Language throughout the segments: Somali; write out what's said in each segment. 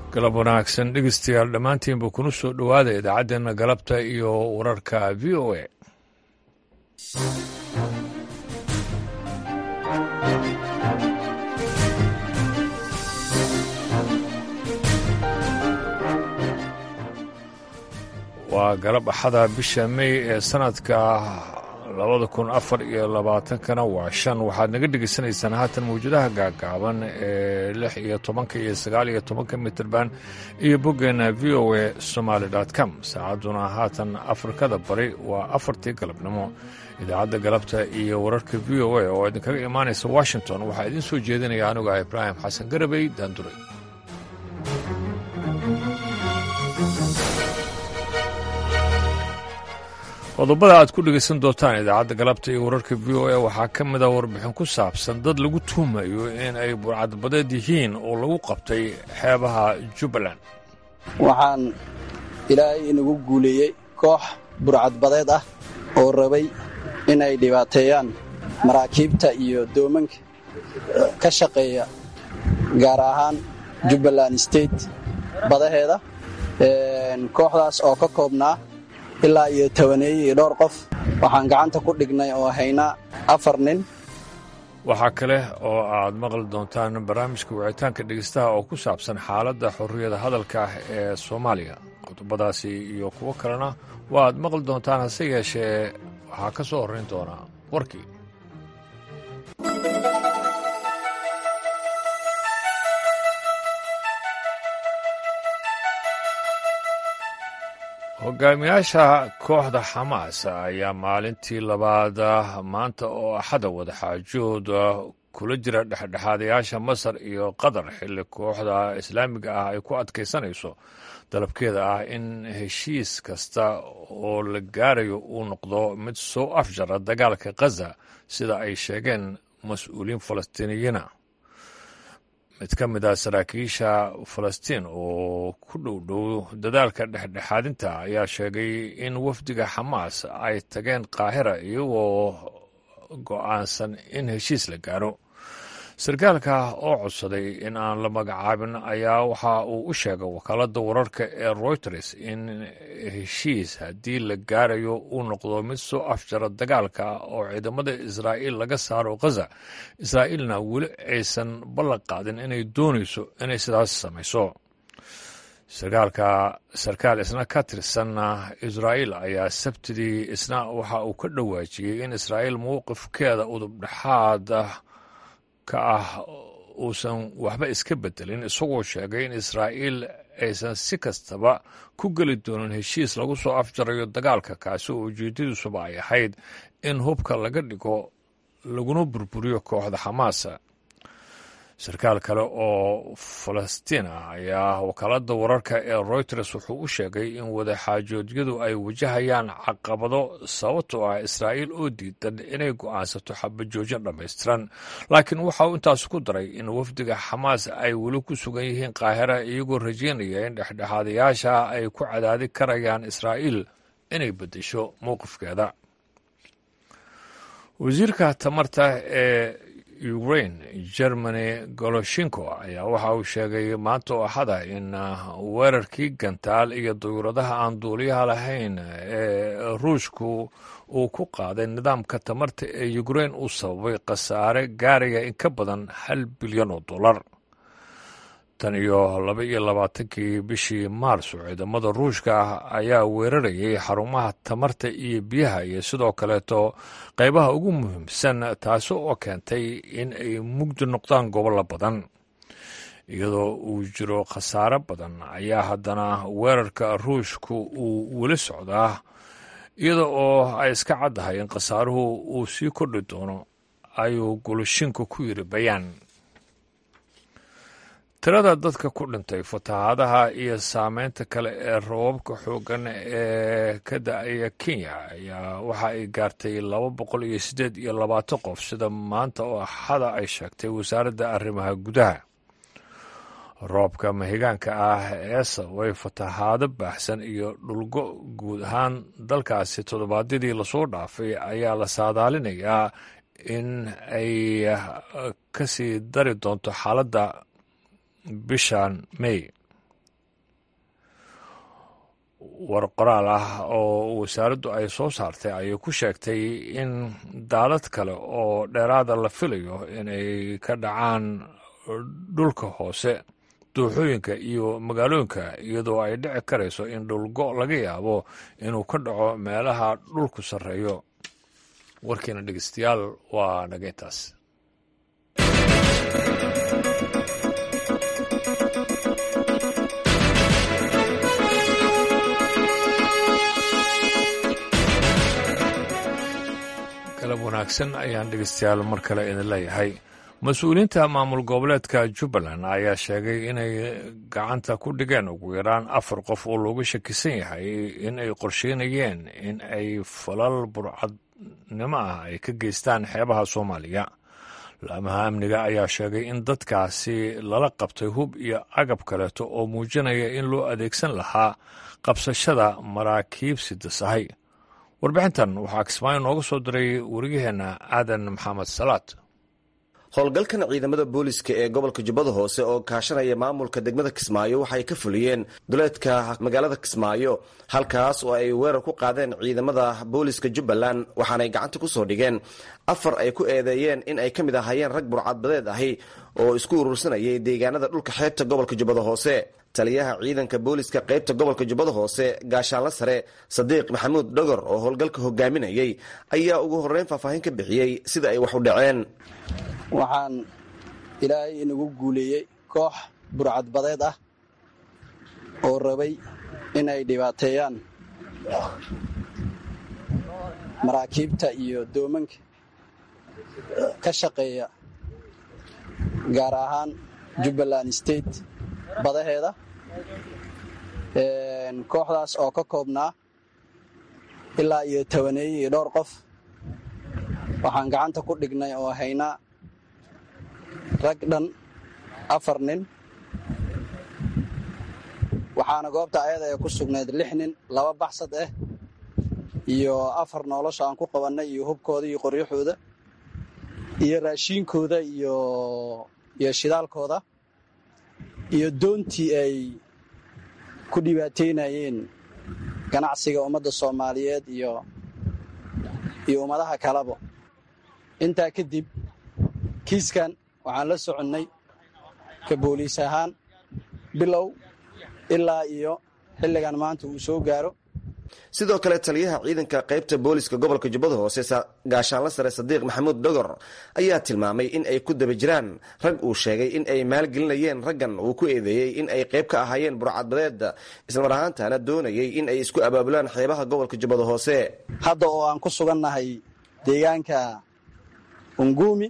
galab wanaagsan dhegeystayaal dhammaantiinba kuna soo dhowaada idaacaddeenna galabta iyo wararka v o a waa galab axada bisha mey ee sanadka labada kun afar iyo labaatankana waa shan waxaad naga dhegeysanaysaan haatan mawjadaha gaagaaban ee lix iyo tobanka iyo sagaal iyo tobanka mitirban iyo boggeena v o a somaali com saacadduna haatan afrikada bari waa afartii galabnimo idaacadda galabta iyo wararka v o a oo idinkaga imaanaysa washington waxaa idiin soo jeedinaya anuga ibraahim xasan garabey daanduray qodobada aad ku dhegaysan doontaan idaacadda galabta iyo wararka v o a waxaa ka mid a warbixin ku saabsan dad lagu tuumayo in ay burcadbadeed yihiin oo lagu qabtay xeebaha jubbaland waxaan ilaahay inagu guuleeyey koox burcadbadeed ah oo rabay inay dhibaateeyaan maraakiibta iyo doomanka ka shaqeeya gaar ahaan jubbaland state badaheeda kooxdaas oo ka koobnaa ilaa iyo tobaneeye iyo dhowr qof waxaan gacanta ku dhignay oo haynaa afar nin waxaa kale oo aad maqli doontaan barnaamijka wicitaanka dhegeystaha oo ku saabsan xaaladda xorriyada hadalka ah ee soomaaliya qodobadaasi iyo kuwo kalena waa aad maqli doontaan hase yeeshee waxaa ka soo horrayn doonaa warkii hogaamiyaasha kooxda xamaas ayaa maalintii labaad maanta oo axada wadaxaajood kula jira dhexdhexaadayaasha masar iyo qatar xilli kooxda islaamiga ah ay ku adkaysanayso dalabkeeda ah in heshiis kasta oo la gaarayo uu noqdo mid soo afjara dagaalka khaza sida ay sheegeen mas-uuliyiin falastiiniyiina mid ka mid ah saraakiisha falastiin oo ku dhow dhow dadaalka dhexdhexaadinta ayaa sheegay in wafdiga xamaas ay tageen qaahira iyagoo go'aansan in heshiis la gaaro sarkaalka oo codsaday in aan la magacaabin ayaa waxa uu u sheegay wakaaladda wararka ee reuters in heshiis haddii la gaarayo uu noqdo mid soo afjara dagaalka oo ciidamada israa'iil laga saaro khaza israa'iilna weli aysan ballan qaadin inay doonayso inay sidaas samayso sarkaalka sarkaal isna ka tirsan israa'iil ayaa sabtidii isna waxa uu ka dhawaajiyey in israa'iil mowqifkeeda udubdhexaad ka ah uusan waxba iska bedelin isagoo sheegay in israa'iil aysan si kastaba ku geli doonin heshiis lagu soo afjarayo dagaalka kaasi oo ujeedadiisuba ay ahayd in hubka laga dhigo laguna burburiyo kooxda xamaasa sarkaal kale oo falastiin ah ayaa wakaaladda wararka ee reuters wuxuu u sheegay in wadaxaajoodyadu ay wajahayaan caqabado sababtoo ah israa'iil oo diidan inay go'aansato xabajoojin dhammaystiran laakiin waxa uu intaas ku daray in wafdiga xamaas ay weli ku sugan yihiin qaahira iyagoo rajaynaya in dhexdhexaadayaasha ay ku cadaadi karayaan israa'iil inay beddesho mowqifkeeda wasiirka tamarta ee ukrain germany goloshinko ayaa waxa uu sheegay maanta oo axada in weerarkii gantaal iyo dayuuradaha aan duuliyaha lahayn ee ruushku uu ku qaaday nidaamka tamarta ee ukrain uu sababay khasaare gaaraya in ka badan hal bilyan oo dollar tan iyo laba iyo labaatankii bishii maarso ciidamada ruushka ah ayaa weerarayay xarumaha tamarta iyo biyaha iyo sidoo kaleeto qaybaha ugu muhiimsan taasi oo keentay in ay mugdi noqdaan gobollo badan iyadoo uu jiro khasaare badan ayaa haddana weerarka ruushku uu weli socdaa iyada oo ay iska caddahay in khasaaruhu uu sii kordhi doono ayuu goloshinka ku yiri bayaan tirada dadka ku dhintay fatahaadaha iyo saameynta kale ee rababka xooggan ee ka da-aya kenya ayaa waxa ay gaartay laba boqol iyo siddeed iyo labaatan qof sida maanta oo axada ay sheegtay wasaaradda arrimaha gudaha roobka mahigaanka ah ee sababay fatahaado baaxsan iyo dhulgo guud ahaan dalkaasi toddobaadyadii lasoo dhaafay ayaa la saadaalinayaa in ay kasii dari doonto xaaladda bishan may war qoraal ah oo wasaaraddu ay soo saartay ayay ku sheegtay in daadad kale oo dheeraada la filayo inay ka dhacaan dhulka hoose dooxooyinka iyo magaalooyinka iyadoo ay dhici karayso in dhulgo laga yaabo inuu ka dhaco meelaha dhulku sarreeyo warkiina dhegeystayaal waa nageyntaas galab wanaagsan ayaan dhegeystayaal mar kale idin leeyahay mas-uuliyiinta maamul goboleedka jubbaland ayaa sheegay inay gacanta ku dhigeen ugu yaraan afar qof oo looga shakisan yahay in ay qorsheynayeen in ay falal burcadnimo ah ay ka geystaan xeebaha soomaaliya laamaha amniga ayaa sheegay in dadkaasi lala qabtay hub iyo agab kaleeto oo muujinaya in loo adeegsan lahaa qabsashada maraakiib sidasahay warbixintan waxaa kismaayo nooga soo diray wariyaheenna aadan maxamed salaad howlgalkan ciidamada booliska ee gobolka jubbada hoose oo kaashanaya maamulka degmada kismaayo waxay ka fuliyeen duleedka magaalada kismaayo halkaas oo ay weerar ku qaadeen ciidamada booliska jubbaland waxaanay gacanta ku soo dhigeen afar ay ku eedeeyeen in ay ka mid ahaayeen rag burcadbadeed ahi oo isku urursanayay deegaanada dhulka xeebta gobolka jubbada hoose taliyaha ciidanka booliska qaybta gobolka jubbada hoose gaashaanla sare sadiiq maxamuud dhogor oo howlgalka hogaaminayay ayaa ugu horreyn faahfaahin ka bixiyey sida ay wax u dhaceen waxaan ilaahay inagu guuleeyey koox burcadbadeed ah oo rabay inay dhibaateeyaan maraakiibta iyo doomanka ka shaqeeya gaar ahaan jubbaland state badaheeda kooxdaas oo ka koobnaa ilaa iyo tobaneeye iyo dhowr qof waxaan gacanta ku dhignay oo haynaa rag dhan afar nin waxaana goobta ayada ee ku sugnayd lix nin laba baxsad ah iyo afar nolosha aan ku qabannay iyo hubkooda iyo qoryaxooda iyo raashiinkooda iyo iyo shidaalkooda iyo doontii ay ku dhibaateynayeen ganacsiga ummadda soomaaliyeed iyo iyo ummadaha kaleba intaa kadib kiiskan waxaan la soconnay ka booliis ahaan bilow ilaa iyo xilligan maanta uu soo gaaro sidoo kale taliyaha ciidanka qaybta booliska gobolka jubbada hoose gaashaanla sare sadiiq maxamuud dhogor ayaa tilmaamay in ay ku daba jiraan rag uu sheegay in ay maalgelinayeen raggan uu ku eedeeyey in ay qayb ka ahaayeen burcadbadeed islamar ahaantaana doonayay in ay isku abaabulaan xeebaha gobolka jubbada hoose hadda oo aan ku sugannahay deegaanka unguumi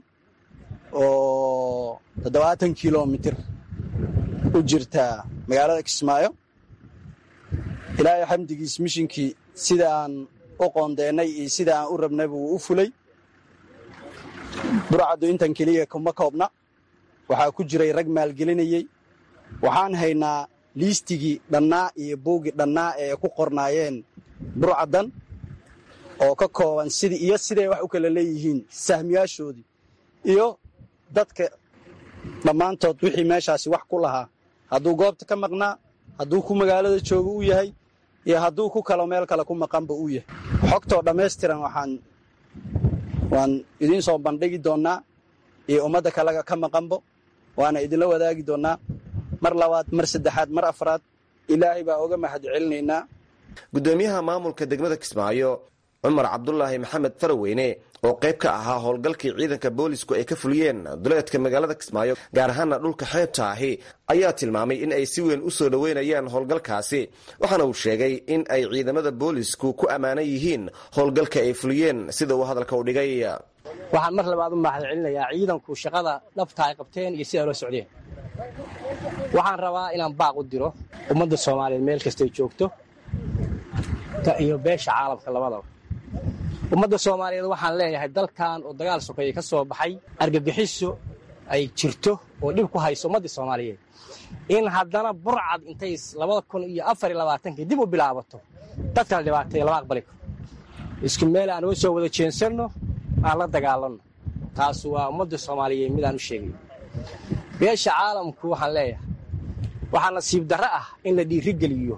oo toddobaatan kilomitir u jirta magaalada kismaayo ilaahay xamdigiis mishinkii sida aan u qoondeennay iyo sida aan u rabnay buu u fulay burcaddu intan keliya kuma koobna waxaa ku jiray rag maalgelinayey waxaan haynaa liistigii dhannaa iyo buuggii dhannaa ee ku qornaayeen burcaddan oo ka kooban sidii iyo siday wax u kala leeyihiin sahmiyaashoodii iyo dadka dhammaantood wixii meeshaasi wax ku lahaa hadduu goobta ka maqnaa hadduu ku magaalada jooga u yahay iyo hadduu ku kalo meel kale ku maqanba uu yahay xogtoo dhammaystiran waxaan waan idiin soo bandhigi doonnaa iyo ummadda kalaga ka maqanbo waana idinla wadaagi doonnaa mar labaad mar saddexaad mar afraad ilaahay baa oga mahad celinaynaa guddoomiyaha maamulka degmada kismaayo cumar cabdulaahi maxamed faraweyne oo qayb ka ahaa howlgalkii ciidanka boolisku ay ka fuliyeen duleedka magaalada kismaayo gaar ahaana dhulka xeebta ahi ayaa tilmaamay in ay si weyn u soo dhoweynayaan howlgalkaasi waxaana uu sheegay in ay ciidamada boolisku ku ammaanan yihiin howlgalka ay fuliyeen sida uu hadalka u dhigay waxaan mar labaad u mahad celinayaa ciidanku shaqada dhabta ay qabteen iyo sidaa loo socdeen waxaan rabaa inaan baaq u diro ummadda soomaaliyeed meel kastay joogto iyo beesha caalamka labadaba ummadda soomaaliyeed waxaan leeyahay dalkan oo dagaal sokeeye ka soo baxay argagixiso ay jirto oo dhib ku hayso ummaddii soomaaliyeed in haddana burcad intay labada kun iyo afar iyo labaatankii dib u bilaabato dadkala dhibaateeya lama aqbali karo isku meel aan uga soo wada jeensanno aan la dagaalanno taas waa ummadda soomaaliyeed midaan u sheegayo beesha caalamku waxaan leeyahay waxaa nasiib darro ah in la dhiirigeliyo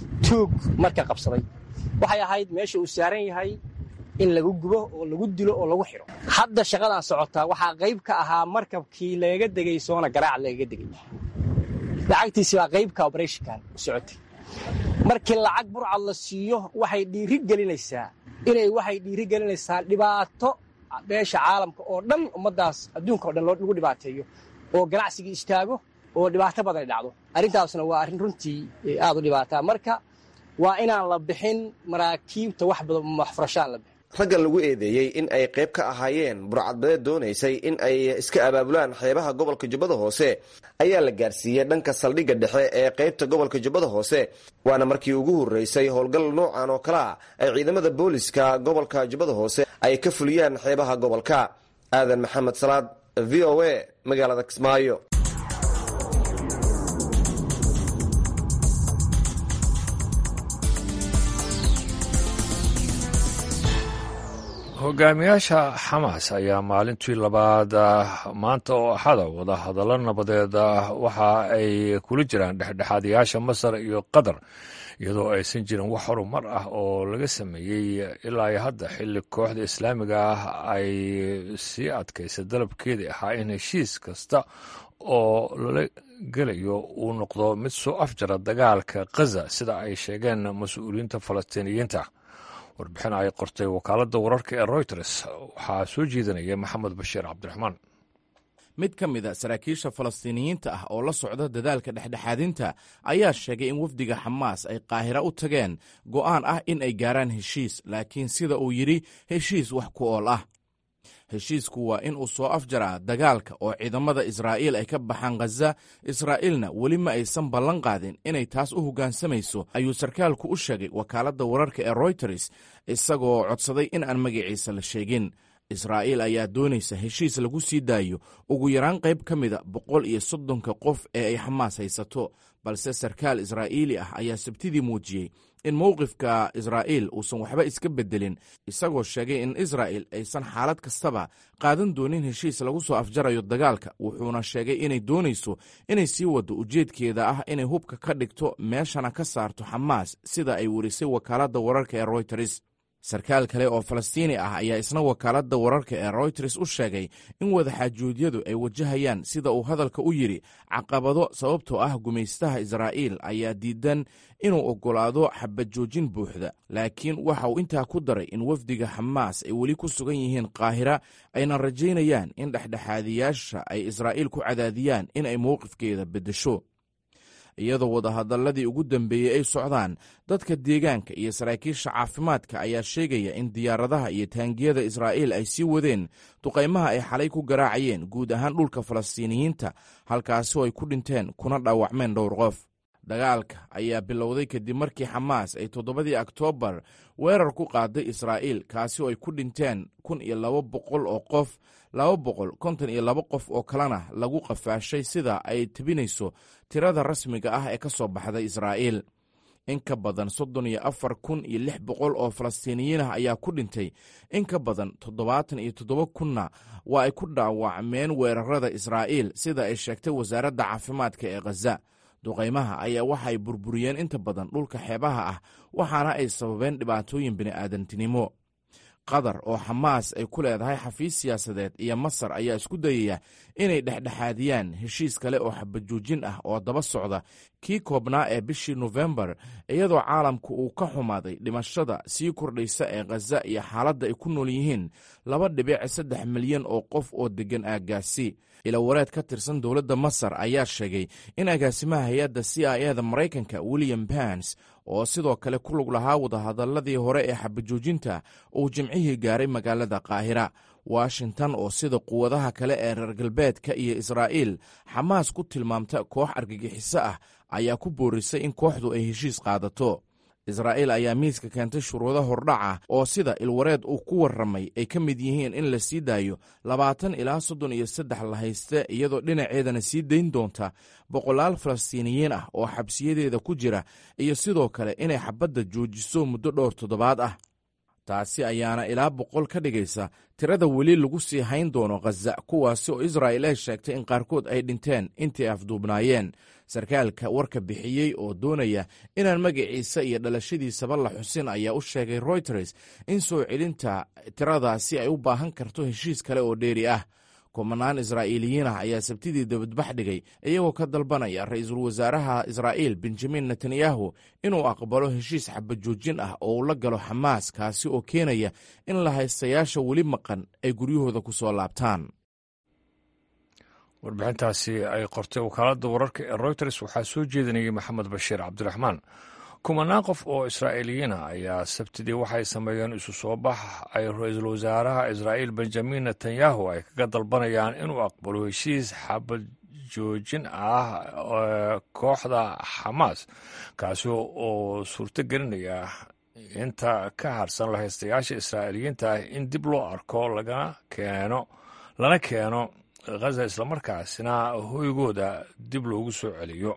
tuug marka qabsaday waxay ahayd meesha uu saaran yahay in lagu gubo oo lagu dilo oo lagu xidho hadda shaqadan socotaa waxaa qayb ka ahaa markabkii lagaga degay soona garaac lagaga degay lacagtiisi baa qaybka obrethonkan u socotay markii lacag burcad la siiyo waxay dhiiri gelinaysaa inay waxay dhiiri gelinaysaa dhibaato beesha caalamka oo dhan ummaddaas adduunka o dhan lagu dhibaateeyo oo ganacsigii istaago oo dhibaato badan dhacdo arrintaasna waa arrin runtii aad u dhibaataa marka waa inaan la bixin maraakiibta wax badan waxfurashaan la bixin raggan lagu eedeeyey in ay qayb ka ahaayeen burcadbadeed doonaysay in ay iska abaabulaan xeebaha gobolka jubbada hoose ayaa la gaarsiiyey dhanka saldhigga dhexe ee qaybta gobolka jubbada hoose waana markii ugu horreysay howlgal noocan oo kalea ay ciidamada booliska gobolka jubbada hoose ay ka fuliyaan xeebaha gobolka aadan maxamed salaad v o a magaalada kismaayo hogaamiyaasha xamaas ayaa maalintii labaad maanta oo axada wada hadallo nabadeed waxa ay kula jiraan dhexdhexaadayaasha masar iyo qatar iyadoo aysan jirin wax horumar ah oo laga sameeyey ilaa hadda xilli kooxda islaamiga ah ay sii adkaysa dalabkeedii ahaa in heshiis kasta oo lala gelayo uu noqdo mid soo afjara dagaalka khaza sida ay sheegeen mas-uuliyiinta falastiiniyiinta warbixin ay qortay wakaaladda wararka ee royters waxaa soo jeedinaya maxamed bashiir cabdiraxmaan mid ka mid a saraakiisha falastiiniyiinta ah oo la socda dadaalka dhexdhexaadinta ayaa sheegay in wafdiga xamaas ay qaahira u tageen go'aan ah in ay gaaraan heshiis laakiin sida uu yidhi heshiis wax ku ool ah heshiisku waa in uu soo afjaraa dagaalka oo ciidamada israa'iil ay ka baxaan khaza israa'iilna weli ma aysan ballan qaadin inay taas u hoggaansamayso ayuu sarkaalku u sheegay wakaaladda wararka ee royters isagoo codsaday in aan magaciisa la sheegin israa'iil ayaa doonaysa heshiis lagu sii daayo ugu yaraan qayb ka mida boqol iyo soddonka qof ee ay xamaas haysato balse sarkaal israa'iili ah ayaa sabtidii muujiyey in mowqifka israa'iil uusan waxba iska beddelin isagoo sheegay in israa'il aysan xaalad kastaba qaadan doonin heshiis lagu soo afjarayo dagaalka wuxuuna sheegay inay doonayso inay sii waddo ujeedkeeda ah inay hubka ka dhigto meeshana ka saarto xamaas sida ay werisay wakaaladda wararka ee royters sarkaal kale oo falastiini ah ayaa isna wakaaladda wararka ee royters u sheegay in wadaxaajuudyadu ay wajahayaan sida uu hadalka u yidhi caqabado sababtoo ah gumaystaha israa'iil ayaa diidan inuu oggolaado xabajoojin buuxda laakiin waxa uu intaa ku daray in wafdiga xamaas ay weli ku sugan yihiin qaahira ayna rajaynayaan in dhexdhexaadiyaasha ay israa'iil ku cadaadiyaan in ay mowqifkeeda beddesho iyadoo wadahadalladii ugu dambeeyey ay socdaan dadka deegaanka iyo saraakiisha caafimaadka ayaa sheegaya in diyaaradaha iyo taangiyada israa'iil ay sii wadeen duqaymaha ay xalay ku garaacayeen guud ahaan dhulka falastiiniyiinta halkaasoo ay ku dhinteen kuna dhaawacmeen dhowr qof dagaalka ayaa bilowday kadib markii xamaas ay toddobadii oktoobar weerar ku qaaday israa'iil kaasi oo ay ku dhinteen kun iyo laba boqol oo qof laba boqol konton iyo laba qof oo kalena lagu qafaashay sida ay tebinayso tirada rasmiga ah ee ka soo baxday israa'iil in ka badan soddon iyo afar kun iyo lix boqol oo falastiiniyiin ah ayaa ku dhintay in ka badan toddobaatan iyo toddoba kunna waa ay ku dhaawacmeen weerarada israa'iil sida ay sheegtay wasaaradda caafimaadka ee khaza duqaymaha ayaa waxa ay burburiyeen inta badan dhulka xeebaha ah waxaana ay sababeen dhibaatooyin bini'aadantinimo qatar oo xamaas ay ku leedahay xafiis siyaasadeed iyo masar ayaa isku dayaya inay dhexdhexaadiyaan heshiis kale oo xabajoojin ah oo daba socda kii koobnaa ee bishii nofembar iyadoo caalamku uu ka xumaaday dhimashada sii kordhaysa ee khaza iyo xaaladda ay ku nool yihiin laba dhibic saddex milyan oo qof oo deggan aaggaasi ilawareed ka tirsan dowladda masar ayaa sheegay in agaasimaha hay-adda c i e da maraykanka william bans oo sidoo kale ku lug lahaa wadahadalladii hore ee xabajoojinta uu jimcihii gaaray magaalada qaahira washington oo sida quwadaha kale ee reer galbeedka iyo israa'iil xamaas ku tilmaamta koox argagixiso ah ayaa ku boorisay in kooxdu ay heshiis qaadato israa'iil ayaa miiska keentay shuruudo hordhaca oo sida ilwareed uu ku warramay ay ka mid yihiin in la sii daayo labaatan ilaa soddon iyo saddex la hayste iyadoo dhinaceedana sii dayn doonta boqolaal falastiiniyiin ah oo xabsiyadeeda ku jira iyo sidoo kale inay xabadda joojiso muddo dhowr toddobaad ah taasi ayaana ilaa boqol ka dhigaysa tirada weli lagu sii hayn doono khaza kuwaasi oo israa'il ay sheegtay in qaarkood ay dhinteen intii afduubnaayeen sarkaalka warka bixiyey oo doonaya inaan magaciisa iyo dhalashadiisaba la xusin ayaa u sheegay royters in soo celinta tiradaasi ay u baahan karto heshiis kale oo dheeri ah kumanaan israa'iiliyiin ah ayaa sabtidii dabadbax dhigay iyagoo ka dalbanaya ra'iisul wasaaraha israa'iil benjamin netanyahu inuu aqbalo heshiis xabajoojin ah oo uu la galo xamaas kaasi oo keenaya in la haystayaasha weli maqan ay guryahooda ku soo laabtaan warbixintaasi ay qortay wakaaladda wararka ee royters waxaa soo jeedinayay maxamed bashiir cabdiraxmaan kumanaan qof oo israa'iiliyiin ah ayaa sabtidii waxay sameeyeen isu soo bax ay ra-iisul wasaaraha israa'iil benjamin netanyahu ay kaga dalbanayaan inuu aqbalo heshiis xabad joojin ah kooxda xamaas kaasi oo suurto gelinaya inta ka harsan lahaystayaasha israa'iiliyiinta ah in dib loo arko lagana keeno lana keeno khaza islamarkaasina hoygooda dib loogu soo celiyo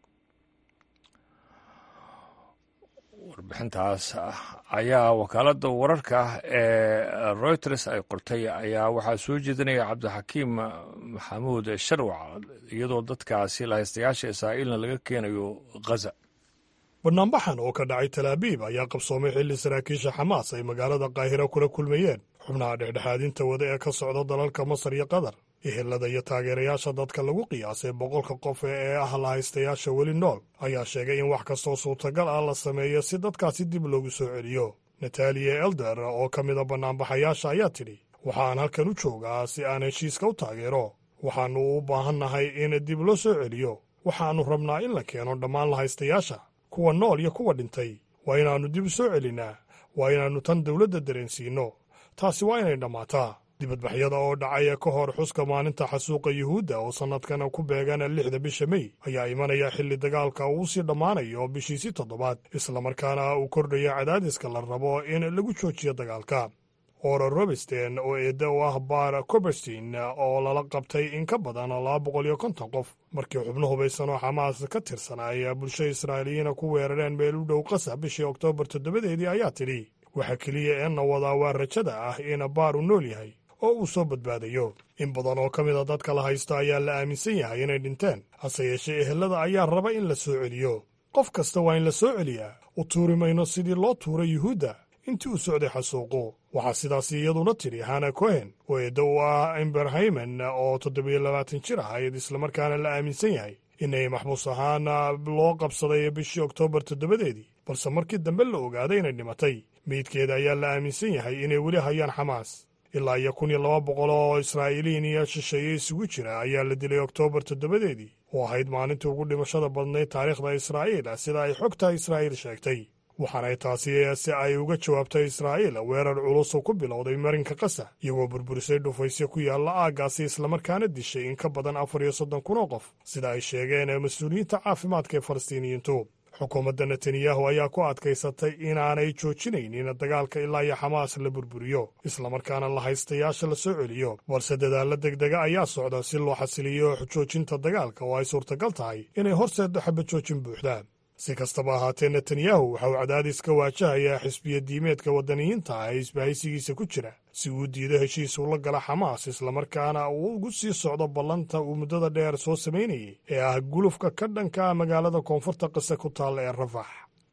warbixintaas ayaa wakaaladda wararka ee royters ay qortay ayaa waxaa soo jeedinaya cabdixakiim maxamuud sharwac iyadoo dadkaasi lahaystayaasha israa'iilna laga keenayo khaza banaanbaxan oo ka dhacay talaabiib ayaa qabsoomay xilli saraakiisha xamaas ay magaalada qaahira kula kulmayeen xubnaha dhexdhexaadinta wada ee ka socda dalalka masar iyo qatar ehelada iyo taageerayaasha dadka lagu qiyaasay boqolka qof ee ah lahaystayaasha weli nool ayaa sheegay in wax kastoo suurtagal ah la sameeyo si dadkaasi dib loogu soo celiyo nataliya elder oo ka mida bannaanbaxayaasha ayaa tidhi waxaan halkan u joogaa si aan heshiiska u taageero waxaannu u baahannahay in dib loo soo celiyo waxaannu rabnaa in la keeno dhammaan lahaystayaasha kuwa nool iyo kuwa dhintay waa inaannu dib u soo celinnaa waa inaannu tan dawladda dareensiinno taasi waa inay dhammaataa dibadbaxyada oo dhacaya ka hor xuska maalinta xasuuqa yuhuudda oo sannadkan ku beegan lixda bisha mey ayaa imanaya xilli dagaalka uu sii dhammaanayo bishiisii toddobaad islamarkaana uu kordhaya cadaadiska la rabo in lagu joojiyo dagaalka ora robersten oo eedda u ah bar coberstein oo lala qabtay in ka badan laba boqol iyo konton qof markii xubno hubaysan oo xamaas ka tirsan ay bulsho israa'iiliyiina ku weerareen meel u dhow qasah bishii oktoobar toddobadeedii ayaa tidhi waxa keliya ee na wadaa waa rajada ah in baar uu nool yahay oo uu soo badbaadayo in badan oo ka mid a dadka la haysto ayaa la aaminsan yahay inay dhinteen hase yeeshee ehelada ayaa raba in la soo celiyo qof kasta waa in la soo celiyaa u tuuri mayno sidii loo tuuray yuhuudda intii uu socday xasuuqu waxaa sidaas iyaduna tidhi hana cohen oo eedda u ah imberhaymen oo toddobiyo labaatan jir ahayd islamarkaana la aaminsan yahay inay maxbuus ahaan loo qabsaday bishii oktoobar toddobadeedii balse markii dambe la ogaaday inay dhimatay meydkeeda ayaa la aaminsan yahay inay weli hayaan xamaas ilaa iyo kun iyo laba boqol oo israa'iiliin iyo shisheeye isugu jira ayaa la dilay oktoobar toddobadeedii oo ahayd maalintii ugu dhimashada badnayd taariikhda israa'iil sida ay xogta israa'iil sheegtay waxaanay taasi si ay uga jawaabtay israa'iil weerar culus oo ku bilowday marinka qasa iyagoo burburisay dhufaysyo ku yaalla aaggaasi islamarkaana dishay in ka badan afar iyo soddon kun oo qof sida ay sheegeen mas-uuliyiinta caafimaadka ee falastiiniyiintu xukuumadda netanyahu ayaa ku adkaysatay inaanay joojinaynin dagaalka ilaa iyo xamaas la burburiyo islamarkaana la haystayaasha la soo celiyo balse dadaalla degdega ayaa socda si loo xasiliyo joojinta dagaalka oo ay suurtagal tahay inay horseeddo xabajoojin buuxda si kastaba ahaatee netanyahu waxa uu cadaadis ka waajahayaa xisbiya diimeedka waddaniyiinta ah ee isbahaysigiisa ku jira si uu diido heshiis ula gala xamaas islamarkaana uu ugu sii socdo ballanta uu muddada dheer soo samaynayay ee ah gulufka ka dhanka ah magaalada koonfurta qise ku taalla ee rafax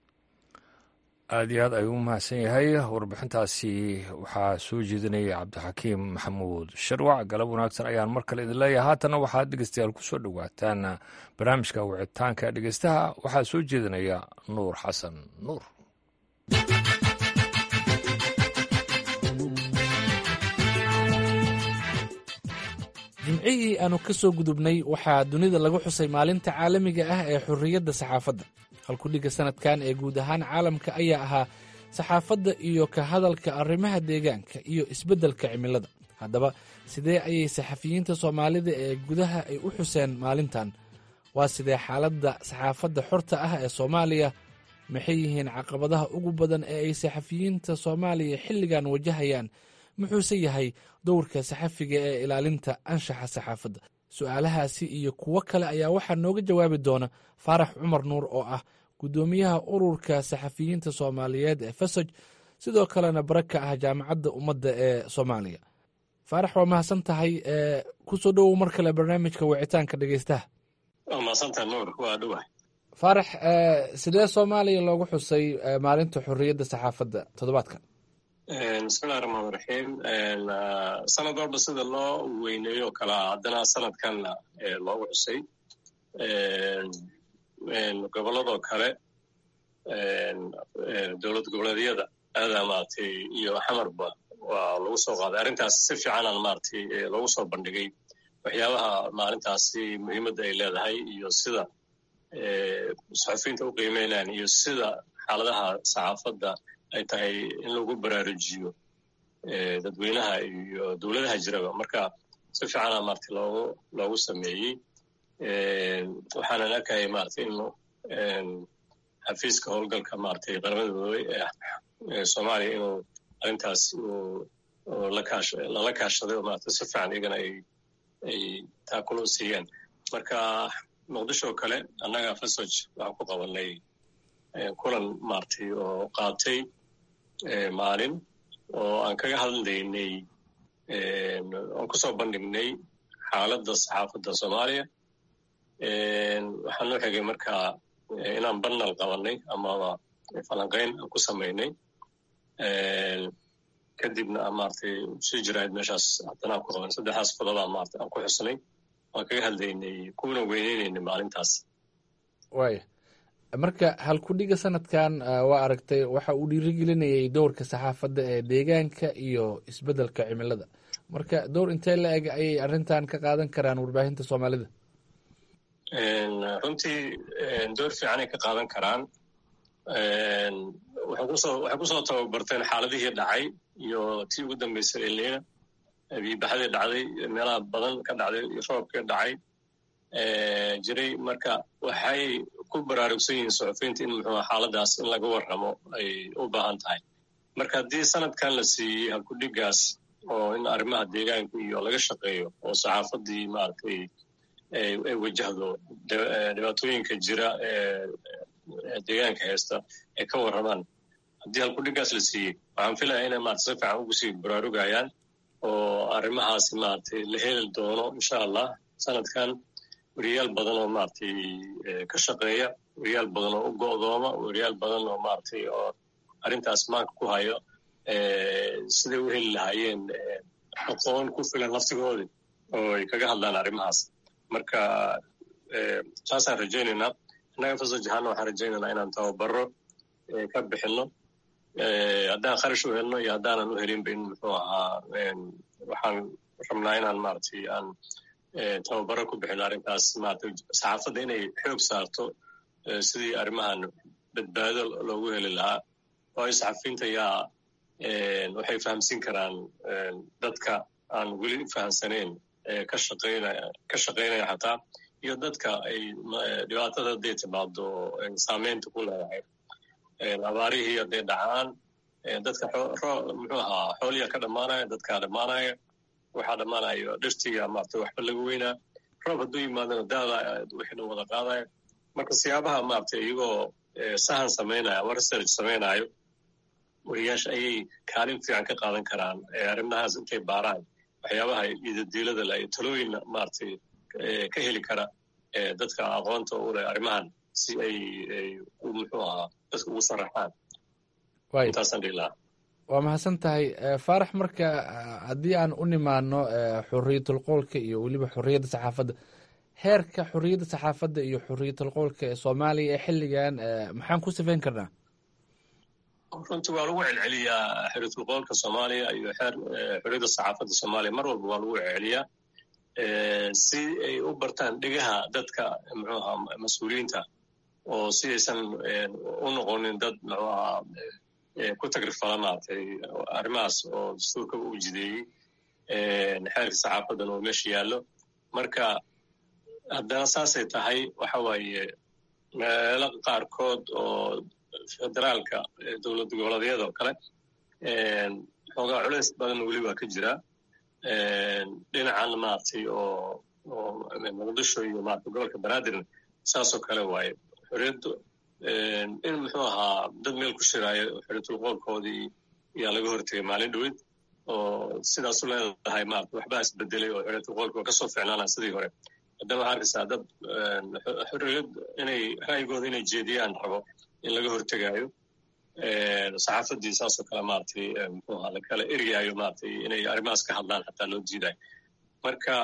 aada iyo aad ayuu u mahadsan yahay warbixintaasi waxaa soo jeedinaya cabdixakiim maxamuud sharwac galab wanaagsan ayaan mar kale idin leeyahay haatanna waxaad dhegeystayaal ku soo dhowaataan barnaamijka wicitaanka dhegeystaha waxaa soo jeedinaya nuur xasan nuur jimcihii aanu ka soo gudubnay waxaa dunida lagu xusay maalinta caalamiga ah ee xorriyadda saxaafadda halkudhigga sannadkan ee guud ahaan caalamka ayaa ahaa saxaafadda iyo ka hadalka arrimaha deegaanka iyo isbeddelka cimilada haddaba sidee ayay saxafiyiinta soomaalida ee gudaha ay u xuseen maalintan waa sidee xaaladda saxaafadda xorta ah ee soomaaliya maxay yihiin caqabadaha ugu badan ee ay saxafiyiinta soomaaliya xilligan wajahayaan muxuuse yahay dowrka saxafiga ee ilaalinta anshaxa saxaafadda su'aalahaasi iyo kuwo kale ayaa waxaa nooga jawaabi doona faarax cumar nuur oo ah guddoomiyaha ururka saxafiyiinta soomaaliyeed ee fasoj sidoo kalena bara ka ah jaamacadda ummadda ee soomaaliya faarax waa mahadsan tahay kusoo dhowow mar kale barnaamijka wicitaanka dhegeystaha waa mahadsantaha nuur waa dhowah faarax sidee soomaaliya loogu xusay maalinta xorriyadda saxaafadda toddobaadkan bismillahi raxmaan raxiim sanad walba sida loo weyneeyo o kalea haddana sanadkanna loogu xusay gobolladoo kale dowlad goboleedyada aadaa maaragtay iyo xamarba waa lagu soo qaaday arrintaas si fiicanaan maaragtay loogu soo bandhigay waxyaabaha maalintaasi muhiimadda ay leedahay iyo sida saxufiyiinta u qiimeynayaan iyo sida xaaladaha saxaafadda ay tahay in lagu baraarujiyo dadweynaha iyo dowladaha jiraba marka si fiicana maaragtay loogu loogu sameeyey waxaanan arkayay maaragtay in xafiiska howlgalka maaragtay qaramada midoobey ee soomaaliya inuu arrintaas lala kaashaday oo maaragtay si fiican iyagana ay ay taakulo siiyeen marka muqdisho oo kale annaga fasoj waxaan ku qabanay kulan maaragtay oo qaatay maalin oo aan kaga hadlaynay oon kusoo bandhignay xaaladda saxaafadda soomaaliya waxaan noo xigay marka inaan banal qabanay amaba falanqayn aan ku samaynay kadibna maaragtay sii jirahayd meeshaas haddana aan ku qabanay saddexdaas qodobaa maarata aan ku xusnay waan kaga hadlaynay kuna weyneynayna maalintaas waaya marka halkudhiga sanadkan waa aragtay waxa uu dhiirigelinayay dowrka saxaafadda ee deegaanka iyo isbeddelka cimilada marka dowr intee la eg ayay arrintan ka qaadan karaan warbaahinta soomaalida runtii door fiicanay ka qaadan karaan waxay kusoo waxay kusoo tababarteen xaaladihii dhacay iyo tii ugu dambeysay elina biibaxadii dhacday meelaha badan ka dhacday iyo roobkii dhacay jiray marka waxay ku baraarugsan yihiin suxufiyiinta in muxuu xaaladaas in laga warramo ay u baahan tahay marka haddii sanadkan la siiyey halkudhigaas oo in arrimaha deegaanka iyo laga shaqeeyo oo saxaafaddii maaragtay ay wajahdo dhibaatooyinka jira ee deegaanka haysta ay ka warramaan haddii halkudhigaas la siiyey waxaan filaya inay maarata si fiican ugu sii baraarugayaan oo arrimahaasi maaragtay la heli doono insha allah sanadkan weriyaal badan oo maaragtay ka shaqeeya weriyaal badan oo u go'dooma weriyaal badan oo maaragtay oo arrintaas maanka ku hayo siday u heli lahaayeen aqoon ku filan laftigoodii oo ay kaga hadlaan arrimahaas marka saasaan rajaynaynaa innaga fasoj ahaana waxaan rajaynaynaa inaan tababaro ka bixinno haddaan kharash u helno iyo haddaanan u helinba in muxuu ahaa waxaan rabnaa inaan maaragtay aan tababaro ku bixino arrintaas maaragtay saxaafadda inay xoog saarto sidii arrimahan badbaado loogu heli lahaa waayo saxafiyiinta yaa waxay fahamsiin karaan dadka aan weli fahamsanayn ka shaqaynaya ka shaqaynaya xataa iyo dadka ay dhibaatada hadday timaado saameynta ku leedahay abaarihii hadday dhacaan dadka muxuu ahaa xooliya ka dhammaanaya dadkaa dhammaanaya waxaa dhammaanayo dhirtiga maarata waxba laga weynaa roob hadduu yimaadana daada wixii dhan wada qaadaya marka siyaabaha maarata iyagoo sahan samaynaya ama research samaynayo wariyaasha ayay kaalin fiican ka qaadan karaan arrimahaas intay baaraan waxyaabaha idadiilada la iyo talooyin maaragtay ka heli kara dadka aqoonta u leh arrimahan si ay muxuu ahaa dadka ugu saraxaan intaasaan dhihi lahaa waa mahadsan tahay faarax marka haddii aan u nimaano xuriyatul qoolka iyo weliba xuriyadda saxaafadda heerka xuriyadda saxaafadda iyo xuriyatul qoolka ee soomaaliya ee xilligan maxaan ku sifayn karnaa runtii waa lagu celceliyaa xuriyatul qoolka soomaaliya iyo xuriyadda saxaafadda soomaaliya mar walba waa lagu celceliyaa si ay u bartaan dhegaha dadka muxuu ahaa mas-uuliyiinta oo si aysan u noqonin dad muxuu ahaa ku tagrifala maaragtay arrimahaas oo dastuurkaba u jideeyey xeerka saxaafadan oo meesha yaallo marka haddana saasay tahay waxa waaye meelo qaarkood oo federaalka dowlad goboleedyada oo kale xoogaa culays badan weli waa ka jira dhinacan maaragtay oo oo muqdisho iyo maarata gobolka banaadirna saasoo kale waaye xorriyaddu in muxuu ahaa dad meel ku shiraayo xorriyatul qoolkoodii yaa laga hortegay maalin dhowed oo sidaasu leedahay maarata waxbaa isbedelay oo xoriyatulqoolka waa kasoo ficnaanaa sidii hore haddana waxaa arkaysaa dad xorriyad inay ra'yigooda inay jeediyaan rabo in laga hortegaayo saxaafadii saasoo kale maratay muxuu ahaa lakala ergaayo maratay inay arrimahaas ka hadlaan xataa loo diidayo marka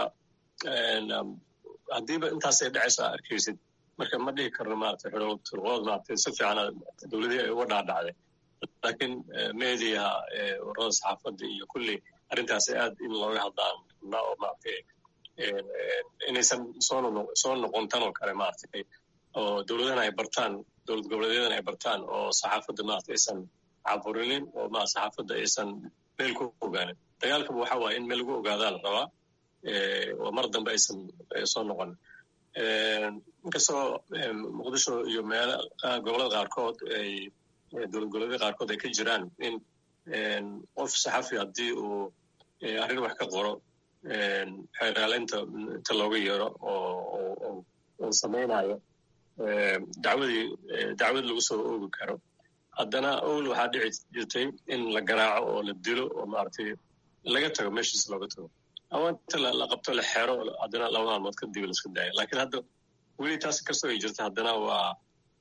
haddiiba intaasay dhacayso aa arkaysid marka ma dhihi karno maratay xoriyatulqool maratay si fiicana dowladihii ay uga dhaadhacday laakiin mediaha warada saxaafadda iyo kulli arrintaasi aad in looga hadlaan rabnaa oo maratay inaysan soo noqon tan oo kale maratay oo dowladahana ay bartaan dowlad goboleedyadana ay bartaan oo saxaafadda maarata aysan caburinin oo ma saxaafadda aysan meel ku ogaanin dagaalkaba waxa waaye in meel lagu ogaadaa la rabaa oo mar dambe aysan soo noqon inkastoo muqdisho iyo meel gobolada qaarkood ay dowlad goboleedyada qaarkood ay ka jiraan in qof saxafi haddii uu arrin wax ka qoro xeeraaleynta inta looga yeero oo uu samaynayo dacwadii dacwad lagu soo oogi karo haddana owl waxaa dhici jirtay in la garaaco oo la dilo oo maaragtay laga tago meeshiis looga tago ama inta la qabto la xero haddana laba maalmood kadib laisku daaya lakiin hadda weli taas kastoo ay jirta haddana waa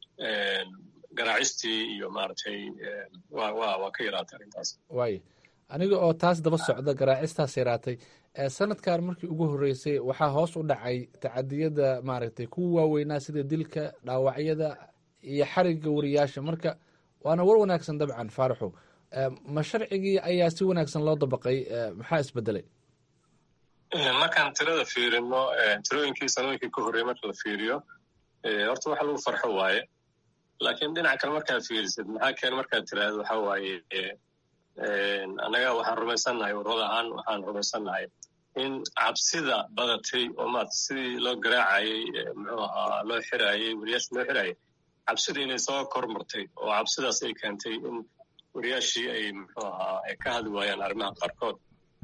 garaacistii iyo maaragtay wa wa waa ka yaraatay arrintaas waay aniga oo taas daba socda garaacistaas yaraatay sanadkan markii ugu horreysay waxaa hoos u dhacay tacadiyada maaragtay kuwa waaweynaa sida dilka dhaawacyada iyo xarigga wariyaasha marka waana war wanaagsan dabcan faaraxo ma sharcigii ayaa si wanaagsan loo dabaqay maxaa isbedelay markaan tirada fiirino tirooyinkii sanooyinkii ka horreeyey marka la fiiriyo horta waxa lagu farxo waaye laakiin dhinaca kale markaad fiirisid maxaa keen markaad tiraahdo waxa waaye annaga waxaan rumaysannahay warwad ahaan waxaan rumaysannahay in cabsida badatay oo maarata sidii loo garaacayey muxuu ahaa loo xiraayey wariyaasha loo xiraayay cabsida inay soo kormartay oo cabsidaas ay keentay in wariyaashii ay muxuu ahaa ay ka hadli waayaan arrimaha qaarkood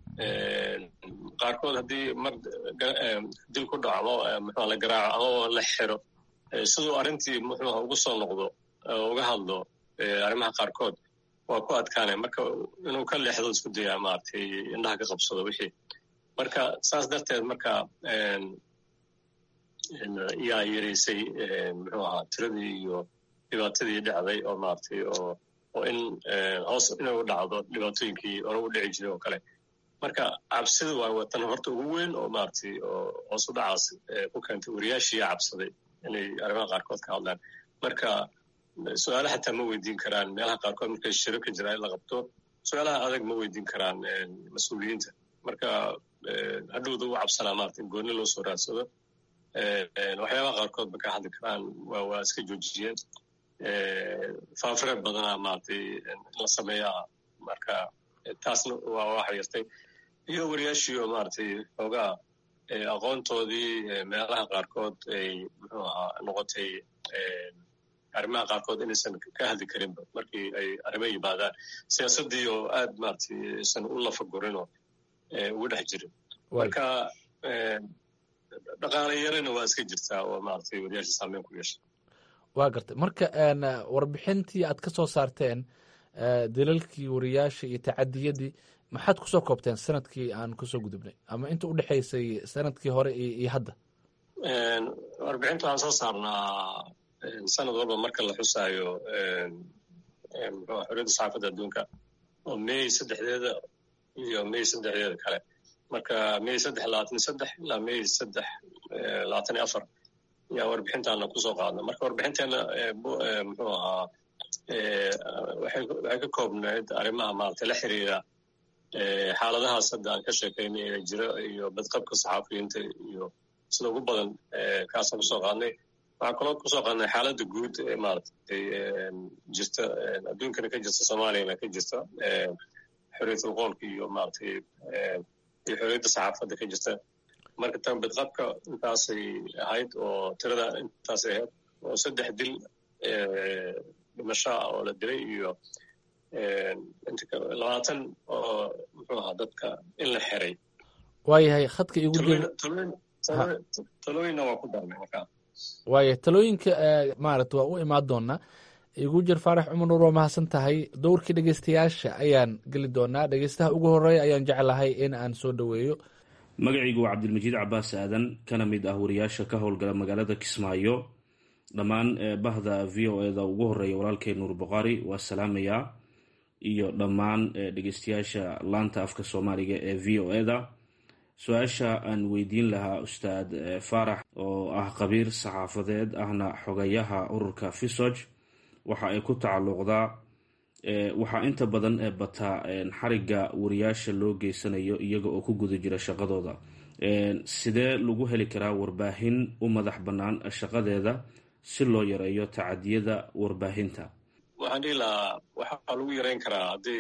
qaarkood haddii mar dil ku dhaco ama muxua la garaaco ama la xiro siduu arrintii muxuuha ugu soo noqdo uga hadlo arrimaha qaarkood waa ku adkaanay marka inuu ka leexdo isku dayaa maaragtay indhaha ka qabsado wixii marka saas darteed marka yaa yaraysay muxuu ahaa tiradii iyo dhibaatadii dhacday oo maaragtay oo oo in hoos inay u dhacdo dhibaatooyinkii hore u dhici jiray oo kale marka cabsida waa watan horta ugu weyn oo maaragtay oo hoos u dhacaas ku keentay wariyaashiiyaa cabsaday inay arrimaha qaarkood ka hadlaan marka su-aale xataa ma weydiin karaan meelaha qaarkood markay shiro ka jiraa in la qabto su-aalaha adag ma weydiin karaan mas-uuliyiinta marka hadhowda u cabsanaa maarata in gooni loo soo raadsado waxyaabaha qaarkood ba ka hadli karaan waa waa iska joojiyeen faafreed badanaa maaragtay in la sameeyaa marka taasna waa waa xiriirtay iyo wariyaashii oo maaragtay xoogaa aqoontoodii meelaha qaarkood ay muxuu ahaa noqotay arrimaha qaarkood inaysan ka hadli karinba markii ay arrimo yimaadaan siyaasaddii oo aad maaragtay aysan u lafagurinoo ugu dhex jirin marka dhaqaale yarana waa iska jirtaa oo maaragtay wariyaasha saameyn ku yeesha waa gartay marka warbixintii aad ka soo saarteen dalalkii wariyaasha iyo tacadiyadii maxaad kusoo koobteen sanadkii aan kusoo gudubnay ama inta u dhexaysay sanadkii hore iyo hadda warbixinta waxaan soo saarnaa sanad walba marka la xusaayo mxua xorriyadda saxaafadda adduunka oo may saddexdeeda iyo may saddexdeeda kale marka may saddex labaatan iyo saddex ilaa may saddex labaatan iyo afar ayaa warbixintaana kusoo qaadna marka warbixinteena muxuu ahaa waxay ka koobnayd arrimaha maaragtay la xiriira xaaladahaas hadda aan ka sheekaynay ee jira iyo badqabka saxaafiyiinta iyo sida ugu badan kaasaan kusoo qaadnay waxaan kaloo kusoo qaadnay xaaladda guud ee maaragtay jirta adduunkana ka jirta soomaaliyana ka jirta xorriyatul qoolka iyo maaragtay iyo xorriyadda saxaafadda ka jirta marka tan badqabka intaasay ahayd oo tirada intaasay ahayd oo saddex dil dhimashaa oo la dilay iyo labaatan oo muxuu ahaa dadka in la xiray waayahay khadka igu talooyinna waa ku darnay markaa waaya talooyinka maarata waa u imaan doonaa igu jir faarax cumar nuur waa mahadsan tahay dowrkii dhegeystayaasha ayaan geli doonaa dhegeystaha ugu horeeya ayaan jeclahay in aan soo dhoweeyo magacaygu waa cabdilmajiid cabaas aadan kana mid ah wariyaasha ka howlgala magaalada kismaayo dhammaan bahda v o eda ugu horeeya walaalkay nuur boqaari waa salaamayaa iyo dhammaan dhegeystayaasha laanta afka soomaaliga ee v o eda su-aasha aan weydiin lahaa ustaad faarax oo ah qabiir saxaafadeed ahna xogayaha ururka fisog waxa ay ku tacalluqdaa waxaa inta badan bataa xariga wariyaasha loo geysanayo iyaga oo ku guda jira shaqadooda sidee lagu heli karaa warbaahin u madax bannaan shaqadeeda si loo yareeyo tacadiyada warbaahinta waxaan dhihi lahaa waxaa lagu yareyn karaa hadday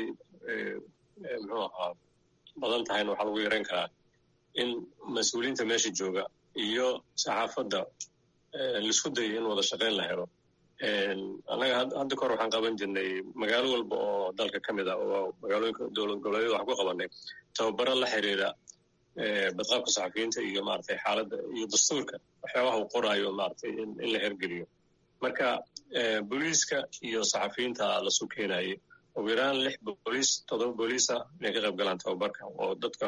muxuu ahaa badan tahayna waxaa lagu yareyn karaa in mas-uuliyiinta meesha jooga iyo saxaafadda laisku dayo in wada shaqayn la helo annaga hadda kahor waxaan qaban jirnay magaalo walba oo dalka ka mid ah oo magaalooyinka dowlad goboleedyada waxaan ku qabanay tababaro la xiriira badqaabka saxafiyiinta iyo maratay xaaladda iyo dastuurka waxyaabaha uu qoraayo maratay in la hergeliyo marka booliiska iyo saxafiyiinta lasu keenayay ugu yaraan lix booliis toddoba booliisa inay ka qayb galaan tababarka oo dadka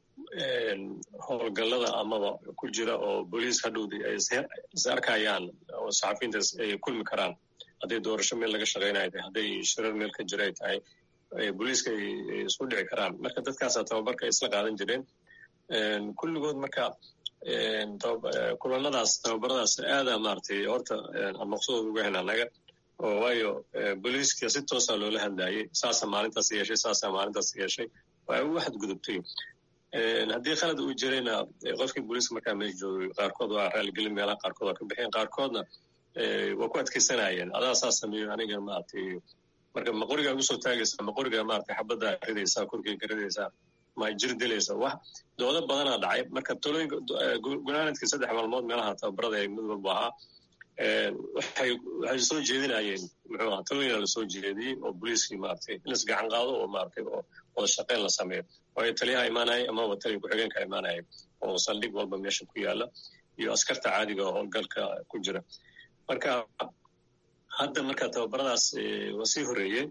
howlgallada amaba ku jira oo booliis hadhowdii ay is arkayaan oo saxafiyiintaas ay kulmi karaan hadday doorasho meel laga shaqaynayo tahay hadday shirar meel ka jira ay tahay booliiska ay isku dhici karaan marka dadkaasaa tababarka ay isla qaadan jireen kulligood marka kulanadaas tababaradaas aada maratay horta maqsuud uga hen annaga oo waayo booliiska si toosaa loola hadlayay saasa maalintaas yeeshay saasa maalintaas yeeshay waa ugu xadgudubtay haddii khalad uu jirayna qofkii booliiska markaa meesha joogay qaarkood waa raaligelin meelaha qaarkood waa ka bixeen qaarkoodna waa ku adkaysanayeen adaa saa sameeyo aniga maratay marka ma qorigaa ugu soo taagaysaa ma qorigaa maratay xabaddaa ridaysaa korkeyga ridaysaa ma jir dilaysa wax doodo badanaa dhacay marka talooyinka gunaanadkii saddex maalmood meelaha tababarada ee mid walba ahaa waxay waxay soo jeedinayeen muxuu ahaa talooyina la soo jeediyey oo booliiskii maratay in isgacan qaado oo maratay oo wada shaqeyn la sameeyo waayo taliyaha imaanayay amaba taliya ku-xigeenka imaanayay oo saldhig walba meesha ku yaala iyo askarta caadiga oo howlgalka ku jira marka hadda marka tababaradaas waa sii horeeyey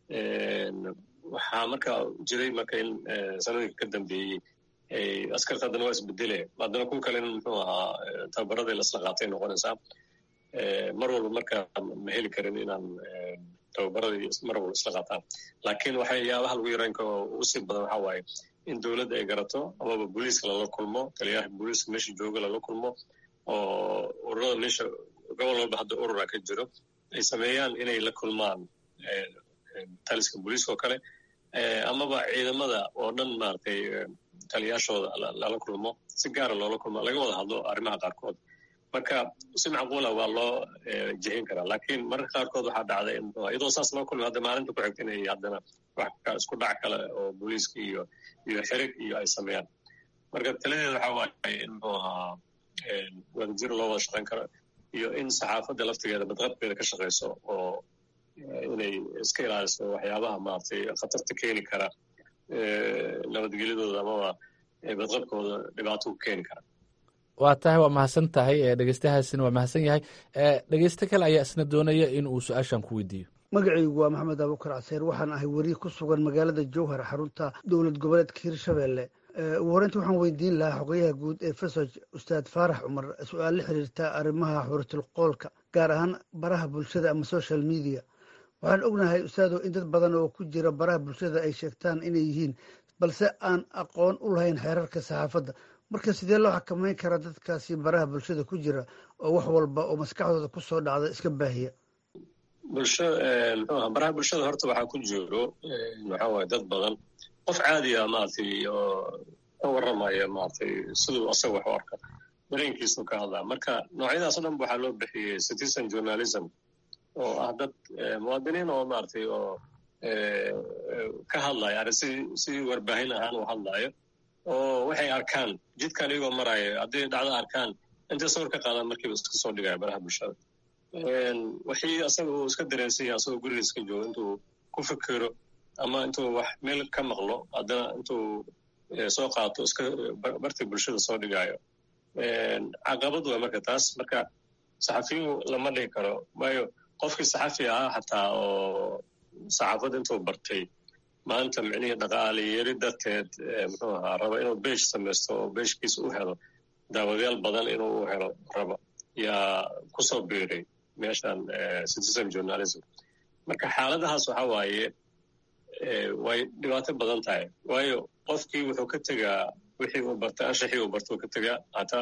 waxaa marka jiray marka in sanadinka ka dambeeyey askarta haddana waa isbedele haddana kuwa kale in muxuu ahaa tababaradii lasla qaatay noqonaysaa mar walba marka ma heli karin inaan tababaradii mar walba isla qaataan laakiin waxyaabaha lagu yareyn karo ugu sii badan waxaa waaye in dowladda ay garato amaba booliiska lala kulmo taliyaha booliiska meesha jooga lala kulmo oo ururada meesha gobol walba hadda urura ka jiro ay sameeyaan inay la kulmaan taliska booliiska oo kale amaba ciidamada oo dhan maratay taliyaashooda lala kulmo si gaara loola kulmo laga wada hadlo arrimaha qaarkood marka si macquula waa loo jihin karaa lakiin mararka qaarkood waxaa dhacda in iyadoo saas loo kulma hadda maalinta ku xigta inay haddana wax isku dhac kale oo booliiska iyo iyo xirig iyo ay sameeyaan marka taladeeda waxaa waaye in muxuu ahaa wadajir loo wada shaqayn karo iyo in saxaafadda laftigeeda badqabkeeda ka shaqayso oo inay iska ilaaliso waxyaabaha maratay khatarta keeni kara nabadgelyadooda amaba badqabkooda dhibaato ku keeni kara waa tahay waa mahadsan tahay dhegeystahaasina waa mahadsan yahay dhegeyste kale ayaa isna doonaya in uu su-aashan ku weydiiyo magacaygu waa maxamed abuukar caseer waxaan ahay weriye ku sugan magaalada jowhar xarunta dowlad goboleedka hirshabelle ugu horreynta waxaan weydiin lahaa xogayaha guud ee fesoj ustaad faarax cumar su-aal la xiriirta arrimaha xuratilqoolka gaar ahaan baraha bulshada ama social media waxaan ognahay ustaado in dad badan oo ku jira baraha bulshada ay sheegtaan inay yihiin balse aan aqoon u lahayn xeerarka saxaafadda marka sidee loo xakameyn karaa dadkaasi baraha bulshada ku jira oo wax walba oo maskaxdooda ku soo dhacda iska baahiya bulsho mxuaha baraha bulshada horta waxaa ku jiro maxaa waye dad badan qof caadiya maratay oo ka warramaya maratay siduu asaga wax u arka dareenkiisuu ka hadlaa marka noocyadaas o dhan ba waxaa loo bixiyey citizen journalism oo ah dad muwaadiniin oo maratay oo ka hadlaya ari si si warbaahin ahaan u hadlaayo oo waxay arkaan jidkan iyagoo maraayo hadday dhacdo arkaan intay sawir ka qaadaan markiiba iska soo dhigaya baraha bulshada wixii asaga uu iska dareensan yahay asagoo guriga iska joogo intuu ku fikiro ama intuu wax meel ka maqlo haddana intuu soo qaato iska barta bulshada soo dhigaayo caqabad waa marka taas marka saxafiyu lama dhigi karo waayo qofkii saxafi ahaa xataa oo saxaafadda intuu bartay maanta micnihii dhaqaale yeri darteed muxuu ahaa raba inuu beej samaysto oo beejkiisa u helo daawadayaal badan inuu u helo raba yaa kusoo biiray meeshan citizen journalism marka xaaladahaas waxa waaye way dhibaato badan tahay waayo qofkii wuxuu ka tegaa wixii uu bartay anshaxii uu barta uu ka tegaa hataa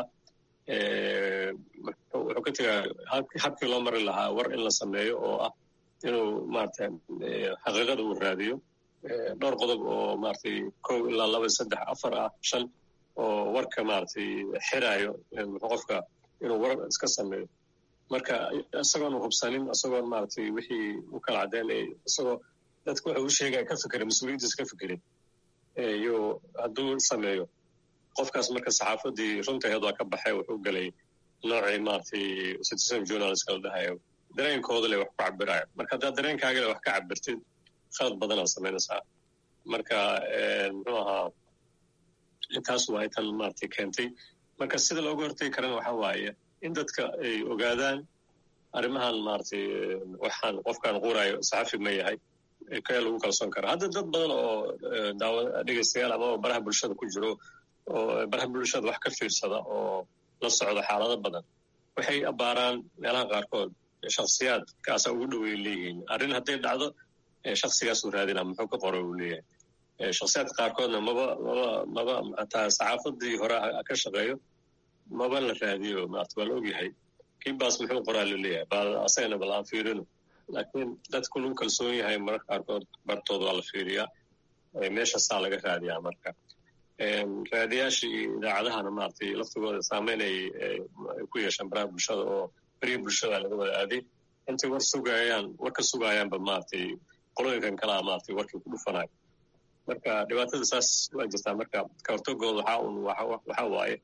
wuxuu ka tegaa habkii loo mari lahaa war in la sameeyo oo ah inuu maarata xaqiiqada uu raadiyo dhowr qodob oo maratay kow ilaa laba saddex afar ah shan oo warka maratay xiraayo qofka inuu war iska sameeyo marka isagoon hubsanin isagoon maratay wixii u kala caddeynay isagoo dadku waxa uu sheegaya ka fikera mas-uuliyaddiisa ka fikerin iyo hadduu sameeyo qofkaas marka saxaafadii runtaheed waa ka baxay wuxuu gelay noocii maratay citizen journalist la dhahayo dareenkooda le wax ku cabirayo marka haddaad dareenkaagale wax ka cabirtid khalad badanaad samaynaysaa marka muxuu ahaa intaas waay tan maratay keentay marka sida looga hortegi karana waxa waaye in dadka ay ogaadaan arrimahan maratay waxaan qofkaan qurayo saxafi ma yahay kee lagu kalsoon kara hadda dad badan oo daawa dhegeystayaal amaba baraha bulshada ku jiro oo baraha bulshada wax ka fiirsada oo la socda xaalado badan waxay abbaaraan meelaha qaarkood shaksiyaad kaasa ugu dhowey leeyihiin arrin hadday dhacdo shaksigaasuu raadina muxuu ka qora uu leeyahay shaksiyaadka qaarkoodna maba maba maba hataa saxaafadii hore ka shaqeeyo maba la raadiyo maarta waa la ogyahay kiibaas muxuu qoraa la leeyahay bal asagana bal aan fiirino laakiin dadku lagu kalsoon yahay mararka qaarkood bartood waa la fiiriyaa meeshaasaa laga raadiyaa marka raadiyaashii idaacadahana maaragtay laftigooda saameyn ay ku yeeshaan baraha bulshada oo beriya bulshada laga wada aaday intay war sugayaan war ka sugaayaanba maaragtay qolooyinkan kalaa maaragtay warkii ku dhufanayo marka dhibaatada saas waa jirtaa marka ka hortagooda waxaa un waxaa waaye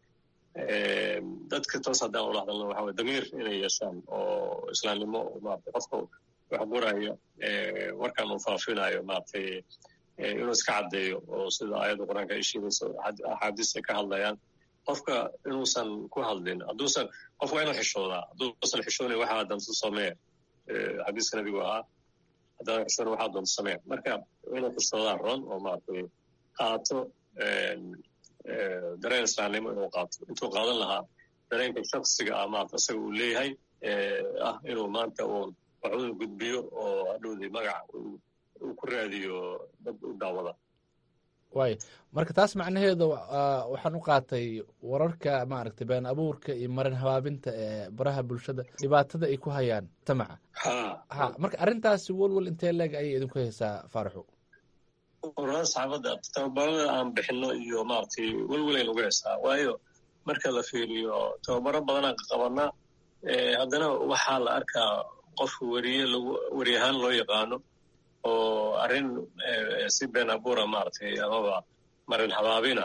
dadka toos haddaan ula hadalna waxa waye damiir inay yeeshaan oo islaamnimo maaragtay qofka wax qoraya warkan uu faafinayo maaragtay inuu iska caddeeyo oo sida aayadda qur-aanka ay sheegayso axaadiis ay ka hadlayaan qofka inuusan ku hadlin hadduusan qof waa inuu xishoodaa hadduusan xishoonayn waxaa danto sameeya xadiiska nebigu ahaa haddaadan xishoonayn waxaa doonto sameeya marka inuu xishoodaa ron oo maaragtay qaato dareen islaamnimo inuu qaato intuu qaadan lahaa dareenka shaksiga ah maarata isaga uu leeyahay ah inuu maanta uun waxuun gudbiyo oo hadhowdii magac uu ku raadiyo dad u daawada waay marka taas macnaheedu waxaan u qaatay wararka maaragtay been abuurka iyo marin habaabinta ee baraha bulshada dhibaatada ay ku hayaan mujtamaca ha marka arrintaasi welwel intee leeg ayay idinku haysaa faaraxu ururada saxaafadda tababarada aan bixino iyo maaragtay welwelayn uga hesaa waayo marka la fiiriyo tababaro badanaan qabanaa haddana waxaa la arkaa qof weriye lagu weri ahaan loo yaqaano oo arrin si been abuura maaragtay amaba marin habaabina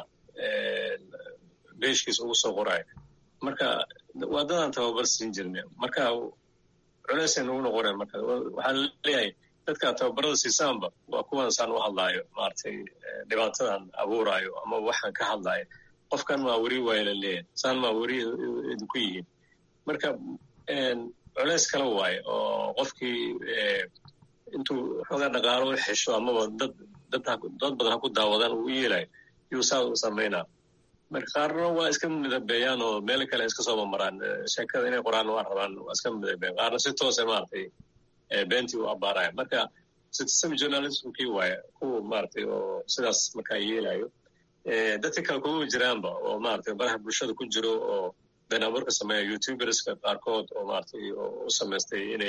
beeshkiisa ugu soo qoraayo marka waa dadaan tababar siin jirna marka culeysay nagu noqoneen marka waxaa leeyahay dadka tababarada siisaanba waa kuwan saan u hadlaayo maaragtay dhibaatadan abuuraayo ama waxaan ka hadlaayo qofkan maa weri waaya la leeyahay saan maa weri idinku yihiin marka culeys kala waaye oo qofkii intuu xoogaa dhaqaalo u xesho amaba dad dad dad badan ha ku daawadaan uu u yeelayo yuu saa u samaynaa marka qaarna waa iska midabeeyaan oo meel kale iska soo mamaraan sheekada inay qoraan waa rabaan waa iska midabeeyaan qaarna si toose maaragtay beentii u abbaaraya marka citizen journalismkii waaye kuwa maaragtay oo sidaas markaa yeelayo dadka kale kuma jiraanba oo maaragtay baraha bulshada ku jiro oo been abuurka sameeya youtuberska qaarkood oo maaragtay u samaystay inay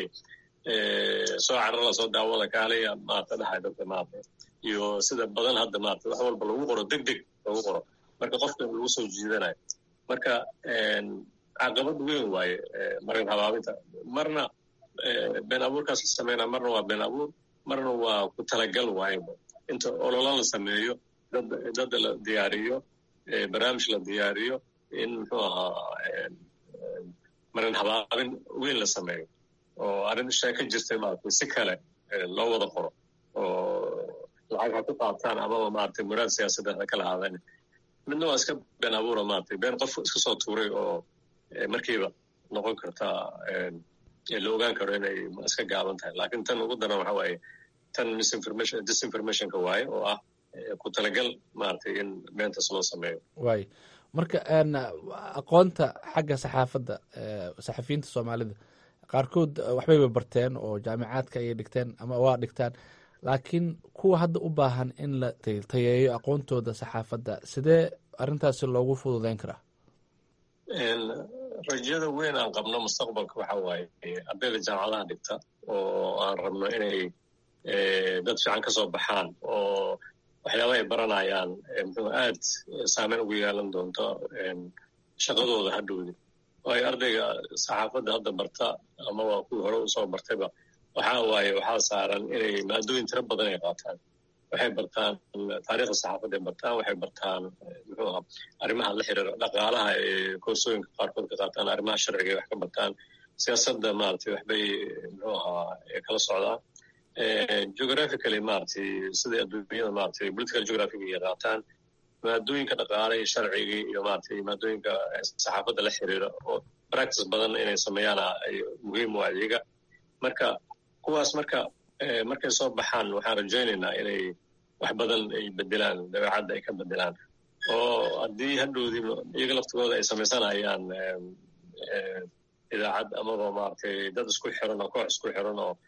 soo carara soo daawada kaalaya maarata dhahay dadka maarata iyo sida badan hadda maarata wax walba lagu qoro deg deg lagu qoro marka qofka lagu soo jiidanayo marka caqabad weyn waaye marin habaabinta marna been abuurkaas la sameynaa marna waa been abuur marna waa ku talagal waaye inta olola la sameeyo dad dad la diyaariyo barnaamij la diyaariyo in muxuu ahaa marin habaabin weyn la sameeyo oo arrin sheeka jirtay maaragtay si kale loo wada qoro oo lacag ha ku qaataan amaba maaragtay muraad siyaasadeed ha kala haadeen midna waa iska been abuura maaragtay been qof iska soo tuuray oo markiiba noqon karta la ogaan karo inay iska gaaban tahay lakin tan ugu daran waxa waaye tan misinformation disinformationka waaye oo ah ku talagal maaragtay in beentas loo sameeyo waay marka aqoonta xagga saxaafadda saxafiyiinta soomaalida qaarkood waxbayba barteen oo jaamicaadka ayay dhigteen ama waa dhigtaan laakiin kuwa hadda u baahan in la tayeeyo aqoontooda saxaafadda sidee arrintaasi loogu fududeyn karaa rajada weyn aan qabno mustaqbalka waxa waaye ardayda jaamacadaha dhigta oo aan rabno inay dad fiican ka soo baxaan oo waxyaaba ay baranayaan muxuu aad saameyn ugu yeelan doonto shaqadooda hadhowdi waayo ardayga saxaafadda hadda barta ama waa kuwii hore usoo bartayba waxa waaye waxaa saaran inay maadooyin tiro badan ay qaataan waxay bartaan taariikhda saxaafadday bartaan waxay bartaan muxuu aha arrimaha la xiriira dhaqaalaha ee koorsooyinka qaarkood ka qaataan arrimaha sharciga ay wax ka bartaan siyaasadda maaragtay waxbay muxuu ahaa kala socdaan geographically maaragtay sidai adduunyada maaragtay political geographiga ay qaataan maadooyinka dhaqaale iyo sharcigii iyo maaragtay maadooyinka saxaafadda la xiriira oo practice badan inay sameeyaan ay muhiim u adeega marka kuwaas marka markay soo baxaan waxaan rajaynaynaa inay wax badan ay bedelaan dabeecadda ay ka bedelaan oo haddii hadhowdii iyaga laftigooda ay samaysanayaan idaacad amaba maaragtay dad isku xiran oo koox isku xiran oo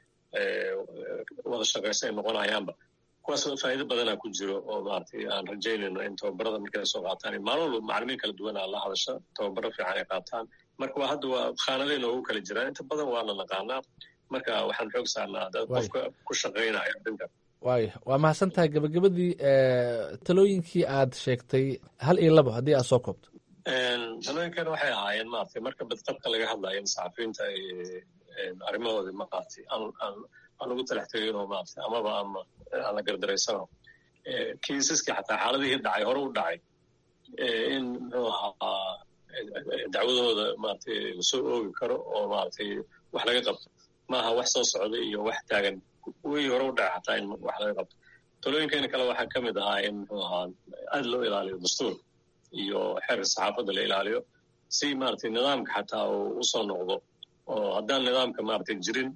wada shaqaysa ay noqonayaanba kuwaas faa'iido badana ku jiro oo maaragtay aan rajaynayno in tababarada markay soo qaataan maalin walba macalimiin kala duwana la hadasha tababaro fiican ay qaataan marka waa hadda waa khaanadayn oogu kala jiraan inta badan waana naqaanaa marka waxaan xoog saarnaa dad qofka ku shaqaynaya arrinta waaya waa mahadsan tahay gabagabadii talooyinkii aad sheegtay hal iyo labo haddii aad soo koobto talooyinkan waxay ahaayeen maaragtay marka badqabka laga hadlayo in saxafiyiinta ay arrimahoodii maaragtay aan aan aan ugu talax teginoo maaragtay amaba ama aan la gardaraysano kiisaskii xataa xaaladihii dhacay hore u dhacay in muxuu ahaa dacwadooda maaragtay lasoo oogi karo oo maaragtay wax laga qabto maaha wax soo socday iyo wax taagan wii hore u dhaca xataa in wax laga qabto talooyinkeena kale waxaa ka mid ahaa in muxuu ahaa aad loo ilaaliyo dastuur iyo xeerka saxaafadda la ilaaliyo si maaragtay nidaamka xataa uu usoo noqdo oo haddaan nidaamka maaragtay jirin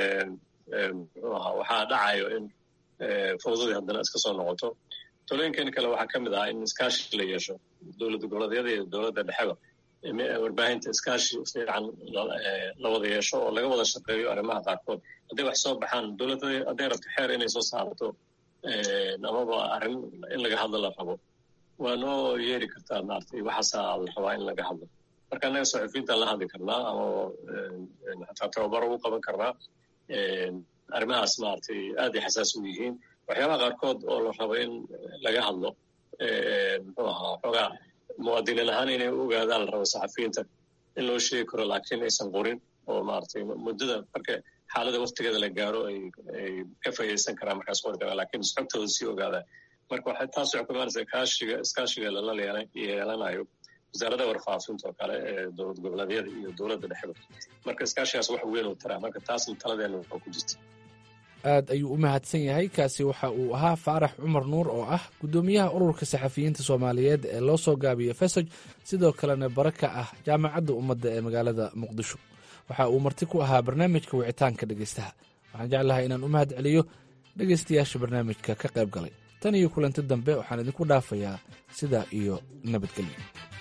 muxuu ahaa waxaa dhacayo in fawdadii haddana iska soo noqoto talooyinkeena kale waxaa ka mid ahaa in iskaashi la yeesho dowladda goboleedyada iyo dowladda dhexeba warbaahinta iskaashi fiican la wada yeesho oo laga wada shaqeeyo arrimaha qaarkood hadday wax soo baxaan dowladda hadday rabto xeer inay soo saarto amaba arrin in laga hadlo la rabo waa noo yeeri kartaa maaragtay waxaasaa la rabaa in laga hadlo marka annaga saxufiyiintaan la hadli karnaa ama xataa tababaro ugu qaban karnaa arrimahaas maaragtay aad ay xasaas u yihiin waxyaabaha qaarkood oo la rabo in laga hadlo muxuu ahaa xoogaa muwaadiniin ahaan inay u ogaadaan la rabo saxafiyiinta in loo sheegi karo laakiin aysan qorin oo maaragtay muddada marka xaalada waktigeeda la gaaro ay ay ka faa'iidaysan karaan markaas qori karaan lakiin xogtooda sii ogaadaan marka waxay taas waxay ku imaanaysaa kaashiga iskaashiga lala yeelanayo wasaaradda warfaafinta oo kale ee dowlad goboleedyada iyo dowladda dhexeba marka iskaashigaas wax weyn uu taraa marka taasna taladeena waxaa ku jirta aad ayuu u mahadsan yahay kaasi waxa uu ahaa faarax cumar nuur oo ah guddoomiyaha ururka saxafiyiinta soomaaliyeed ee loo soo gaabiyo fesoj sidoo kalena bara ka ah jaamacadda ummadda ee magaalada muqdisho waxa uu marti ku ahaa barnaamijka wicitaanka dhegeystaha waxaan jeclahay inaan u mahad celiyo dhegeystayaasha barnaamijka ka qayb galay tan iyo kulanti dambe waxaan idinku dhaafayaa sidaa iyo nabadgelyo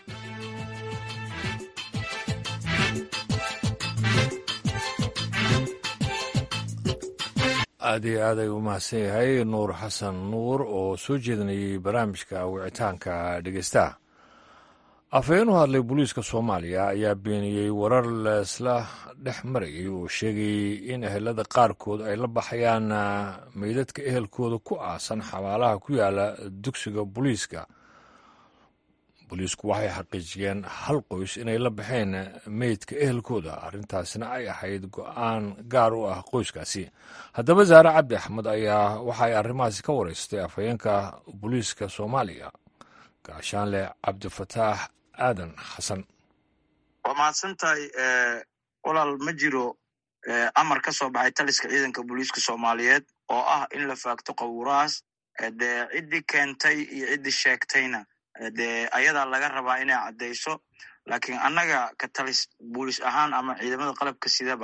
aad iyo aad ay u mahadsan yahay nuur xasan nuur oo soo jeedinayay barnaamijka wicitaanka dhegeystaha afhayeen u hadlay booliiska soomaaliya ayaa beeniyey warar laisla dhex marayay oo sheegayey in ehelada qaarkood ay la baxayaan meydadka ehelkooda ku aasan xabaalaha ku yaala dugsiga booliiska booliisku waxay xaqiijiyeen hal qoys inay la baxeen meydka ehelkooda arrintaasna ay ahayd go-aan gaar u ah qoyskaasi haddaba saare cabdi axmed ayaa waxa ay arrimahaasi ka wareystay afhayeenka booliiska soomaaliya gaashaanle cabdifataax aadan xasan waa mahadsan tahay walaal ma jiro amar ka soo baxay taliska ciidanka booliiska soomaaliyeed oo ah in la faagto qawurahaas dee ciddii keentay iyo ciddii sheegtayna dee ayadaa laga rabaa inay caddayso laakiin annaga ka talis booliis ahaan ama ciidamada qalabka sidaba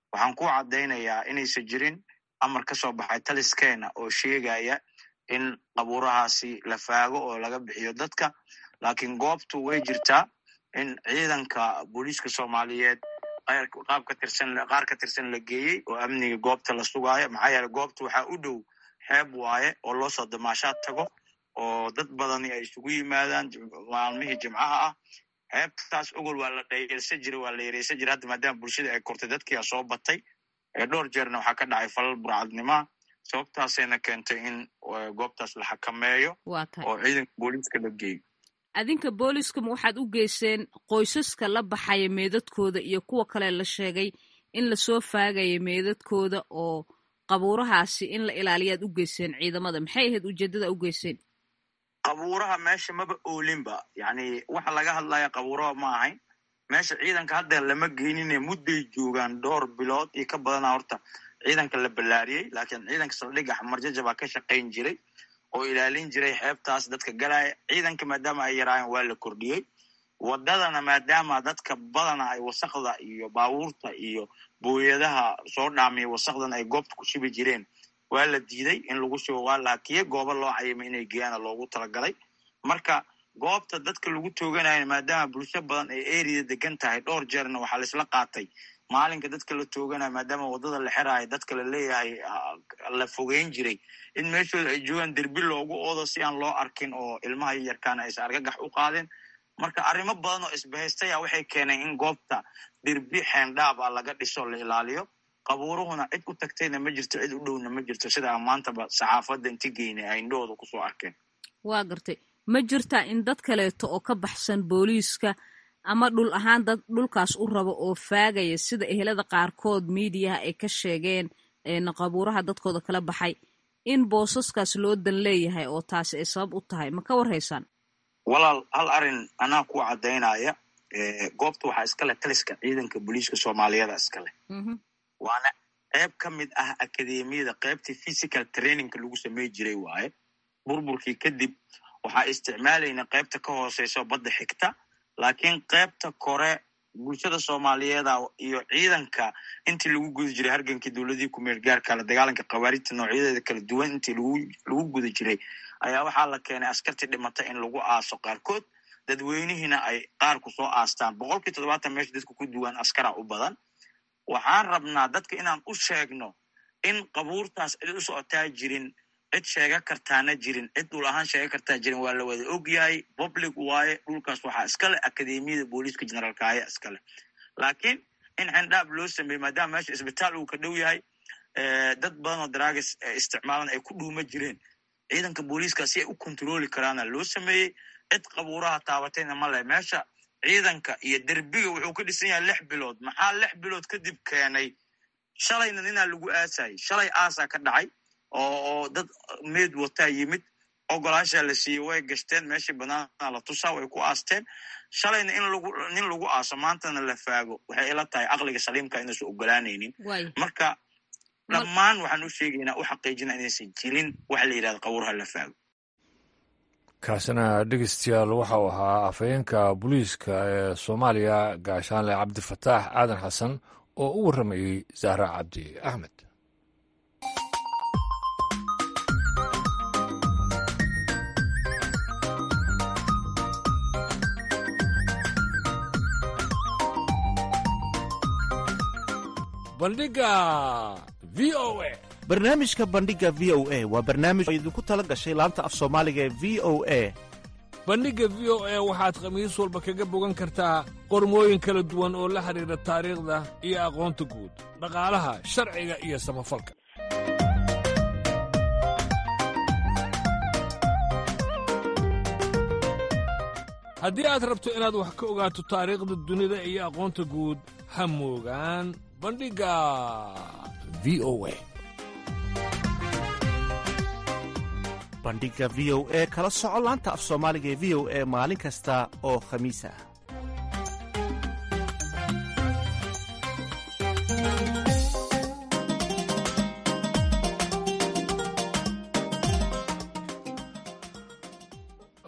waxaan ku caddaynayaa inaysan jirin amar ka soo baxay taliskeena oo sheegaya in qabuurahaasi la faago oo laga bixiyo dadka laakiin goobtu way jirtaa in ciidanka booliiska soomaaliyeed qaab ka tirsan qaar ka tirsan la geeyey oo amniga goobta la sugaayo maxaa yeele goobta waxaa u dhow xeeb waaye oo loo soo damaashaad tago oo dad badani ay isugu yimaadaan maalmihii jimcaha ah xeebtaas ogol waa la dhayelsan jiray waa la yareysan jiray hadda maadaama bulshada ay kortay dadkiia soo batay dhowr jeerna waxaa ka dhacay falal burcadnimaa sababtaasayna keentay in goobtaas la xakameeyo oo ciidanka booliiska la geeyo adinka booliiskama waxaad u geyseen qoysaska la baxaya meedadkooda iyo kuwa kale la sheegay in lasoo faagaya meedadkooda oo qabuurahaasi in la ilaaliyaad u geyseen ciidamada maxay ahayd ujeeddada u geyseen qabuuraha meesha maba oolinba yani waxa laga hadlaya qabuuraha ma ahayn meesha ciidanka hadda lama geynine mudday joogaan dhowr bilood iyo ka badana horta ciidanka la ballaariyey laakiin ciidanka saldhigga xamarjaja baa ka shaqayn jiray oo ilaalin jiray xeebtaas dadka galaya ciidanka maadaama ay yaraayeen waa la kordhiyey wadadana maadaama dadka badana ay wasakda iyo baabuurta iyo booyadaha soo dhaamiya wasakdan ay goobta ku shibi jireen waa la diiday in lagu shubo waa laakiye goobo loo cayimay inay geeyaana loogu talagalay marka goobta dadka lagu tooganayo maadaama bulsho badan ay eriya degan tahay dhowr jeerna waxaa laisla qaatay maalinka dadka la tooganayo maadaama wadada la xeraayo dadka la leeyahay la fogeyn jiray in meeshooda ay joogaan derbi loogu oodo si aan loo arkin oo ilmaha yarkaana aysan argagax u qaadeen marka arrimo badan oo isbahaystaya waxay keeneen in goobta derbi xeendhaab a laga dhiso la ilaaliyo qabuuruhuna cid u tagtayna ma jirto cid u dhowna ma jirto sida maantaba saxaafadda inti geynay ay indhahooda kusoo arkeen waa gartay ma jirtaa in dad kaleeto oo ka baxsan booliiska ama dhul ahaan dad dhulkaas u rabo oo faagaya sida ehelada qaarkood miidiyaha ay ka sheegeen qabuuraha dadkooda kala baxay in boosaskaas loo dan leeyahay oo taasi ay sabab u tahay ma ka warhaysaan walaal hal arrin anaa ku caddaynaya goobta waxaa iska leh taliska ciidanka booliiska soomaaliyada iska leh waana qayb ka mid ah akademiyada qaybtii physical trainingka lagu samey jiray waaye burburkii kadib waxaa isticmaalayna qaybta ka hooseyso badda xigta laakiin qaybta kore bulshada soomaaliyeeda iyo ciidanka intii lagu guda jiray hargankii dowladii kumeel gaarka la dagaalanka khawaarijta noocyadeeda kala duwan intii lagu guda jiray ayaa waxaa la keenay askartii dhimata in lagu aaso qaarkood dadweynihiina ay qaarku soo aastaan boqolkii toddobaatan meesha dadka ku duwan askara u badan waxaan rabnaa dadka inaan u sheegno in qabuurtaas cid u socotaa jirin cid sheega kartaana jirin cid dhul ahaan sheega kartaa jirin waa la wada ogyahay public waaye dhulkaas waxaa iskale akademiyada booliiska generaalkaaya iskale laakiin in xendhaab loo sameeyey maadaama meesha isbitaal uu ka dhow yahay dad badan oo daraagas isticmaalan ay ku dhuuma jireen ciidanka booliiska si ay u kontroli karaana loo sameeyey cid qabuuraha taabatayna ma leh meesha ciidanka iyo derbiga wuxuu ka dhisan yahay lix bilood maxaa lix bilood kadib keenay shalayna ninaa lagu aasayay shalay aasaa ka dhacay oo dad meed wataa yimid ogolaashaa la siiyey way gashteen meeshii banaana la tusaa way ku aasteen shalayna in lagu nin lagu aaso maantana la faago waxay ila tahay aqliga saliimka inaysan ogolaanaynin marka dhammaan waxaan u sheegaynaa u xaqiijina inaysan jirin waxa la yidhahda qabuuraha la faago kaasina dhegeystayaal waxa uu ahaa afhayeenka booliiska ee soomaaliya gaashaanle cabdifataax aadan xasan oo u warramayey zahra cabdi axmed bandhiga v o a barnaamijka bandhiga v o a waa barnaamij oo idinku tala gashay laanta af soomaaliga ee v o a bandhigga v o a waxaad khamiis walba kaga bogan kartaa qormooyin kala duwan oo la xidhiidha taariikhda iyo aqoonta guud dhaqaalaha sharciga iyo samafalka haddii aad rabto inaad wax ka ogaato taariikhda dunida iyo aqoonta guud ha moogaan bandhigga v o a bandhiga v o e kala soco laanta af soomaaliga ee v o e maalin kasta oo khamiis ah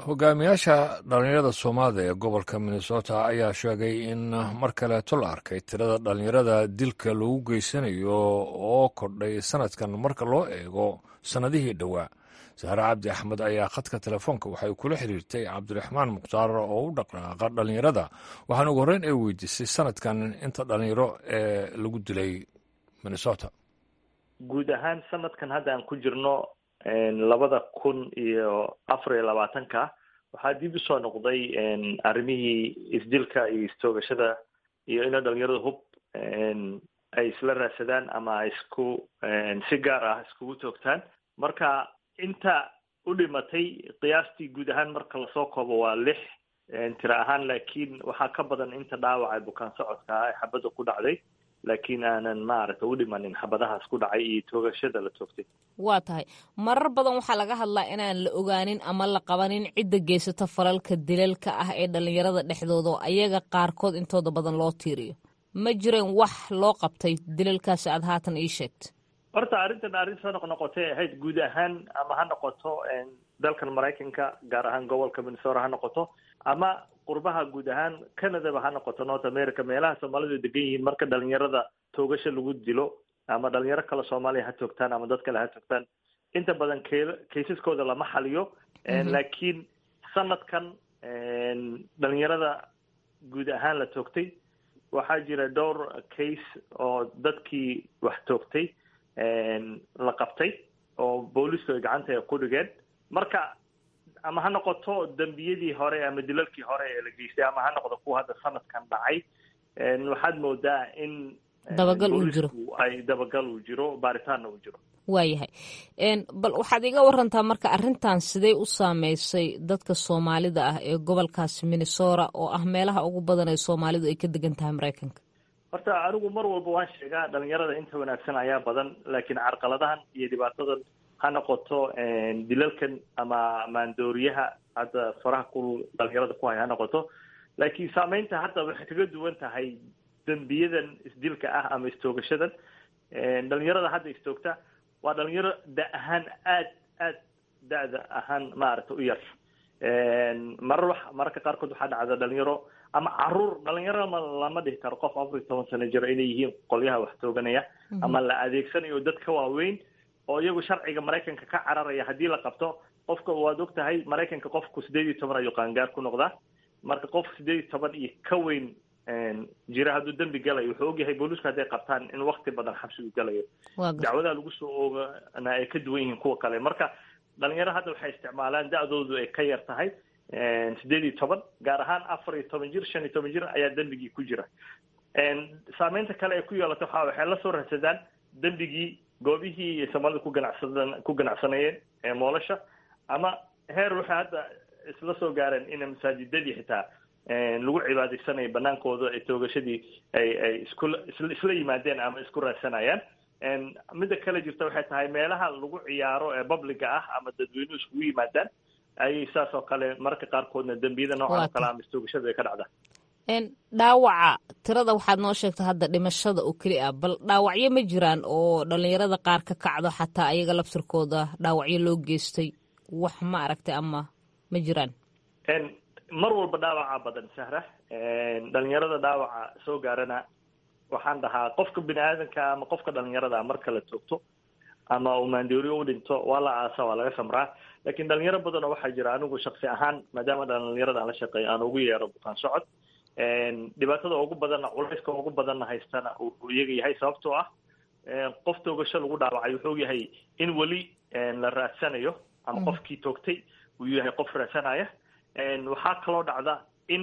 hogaamiyaasha dhallinyarada soomaalida ee gobolka minnesota ayaa sheegay in mar kaleeto la arkay tirada dhallinyarada dilka lagu geysanayo oo kordhay sanadkan marka loo eego sannadihii dhowaa sahre cabdi axmed ayaa khadka telefoonka waxay kula xiriirtay cabdiraxmaan mukhtaar oo u dhaqdhaqaaqa dhallinyarada waxaana ugu horreyn ay weydiisay sanadkan inta dhallinyaro ee lagu dilay minnesota guud ahaan sanadkan hadda aan ku jirno labada kun iyo afar iyo labaatanka waxaa dib usoo noqday arrimihii isdilka iyo istoogashada iyo inay dhalinyarada hub ay isla raadsadaan ama isku si gaar ah iskugu toogtaan marka inta u dhimatay qiyaastii guud ahaan marka lasoo koobo waa lix tira ahaan laakiin waxaa ka badan inta dhaawaca bukaan socodka ah ee xabadda ku dhacday laakiin aanan maaragta u dhimanin xabadahaas ku dhacay iyo toogashada la toogtay waa tahay marar badan waxaa laga hadlaa inaan la ogaanin ama la qabanin cidda geysato falalka dilalka ah ee dhalinyarada dhexdooda oo ayaga qaarkood intooda badan loo tiiriyo ma jireen wax loo qabtay dilalkaasi aada haatan ii sheegta horta arrintan arrin soo noqnoqotay ahayd guud ahaan ama ha noqoto dalkan maraykanka gaar ahaan gobolka minnesota ha noqoto ama qurbaha guud ahaan canadaba ha noqoto north america meelaha soomaalidu degan yihiin marka dhalinyarada toogasho lagu dilo ama dhalinyaro kale soomaaliya ha toogtaan ama dad kale ha toogtaan inta badan ke kaysaskooda lama xaliyo laakiin sanadkan dhalinyarada guud ahaan la toogtay waxaa jira dhowr case oo dadkii wax toogtay la qabtay oo booliisku ay gacanta ay ku dhigeen marka ama ha noqoto dembiyadii hore ama dilalkii hore ee la geystay ama ha noqdo kuwa hadda sanadkan dhacay waxaad moodaa in dabagal uu jiro ay dabagal uu jiro baaritaanna uu jiro waayahay bal waxaad iga warantaa marka arrintan sidee u saameysay dadka soomaalida ah ee gobolkaasi minnesota oo ah meelaha ugu badan ee soomaalidu ay ka degan tahay maraykanka horta anigu mar walba waan sheegaa dhalinyarada inta wanaagsan ayaa badan laakiin carqaladahan iyo dhibaatadan ha noqoto dilalkan ama maandooriyaha hadda faraha ku dhalinyarada ku haya ha noqoto laakiin saameynta hadda waxay kaga duwan tahay dembiyadan isdilka ah ama istoogashadan dhalinyarada hadda istoogta waa dhalinyaro da ahaan aad aad da-da ahaan maaragta u yar marar wax mararka qaarkood waxaa dhacda dhalinyaro ama caruur dhalinyaro ma lama dhihi karo qof afar iyo toban sano jiro inay yihiin qolyaha wax tooganaya ama la adeegsanayo dad ka waaweyn oo iyagu sharciga maraykanka ka cararaya haddii la qabto qofka waad og tahay maraykanka qofku sideed iyo toban ayuu qaangaar ku noqdaa marka qof sideed iyo toban iyo ka weyn jira hadduu dembi galayo wuxuu ogyahay booliisku hadday qabtaan in wakti badan xabsi uu galayo dacwadaha lagu soo oogana ay ka duwan yihiin kuwa kale marka dhalinyaro hadda waxay isticmaalaan da-doodu ay ka yar tahay sideed iyo toban gaar ahaan afar iyo toban jir shan iyo toban jir ayaa dembigii ku jira saameynta kale ay ku yeelato waxa waxay la soo raadsadaan dembigii goobihii soomaalida ku ganacsadan ku ganacsanayeen moolasha ama heer waxay hadda isla soo gaareen in masaajidadii xitaa lagu cibaadaysanayo banaankooda ee toogashadii ay ay isku isla yimaadeen ama isku raadsanayaan midda kale jirta waxay tahay meelaha lagu ciyaaro ee publiga ah ama dadweynuhu iskugu yimaadaan ayay saas oo kale mararka qaarkoodna dembiyada noocan oo kale ama istoogashada ay ka dhacdaa dhaawaca tirada waxaad noo sheegta hadda dhimashada oo keli ah bal dhaawacyo ma jiraan oo dhalinyarada qaar ka kacdo xataa ayaga labtirkooda dhaawacyo loo geystay wax ma aragtay ama ma jiraan mar walba dhaawaca badan sahra dhalinyarada dhaawaca soo gaarana waxaan dhahaa qofka bini aadanka ama qofka dhalinyarada marka la toogto ama uu maandooriyo u dhinto waa la aasa waa laga samraa laakiin dhalinyaro badan oo waxaa jira anigu shaksi ahaan maadaama dhalinyarada aan la shaqeeyo aan ugu yeero bukaan socod dhibaatada ugu badanna culayska ugu badanna haystana uu iyaga yahay sababtoo ah qof toogasho lagu dhaawacay wuxuu yahay in weli la raadsanayo ama qofkii toogtay uu yahay qof raadsanaya waxaa kaloo dhacda in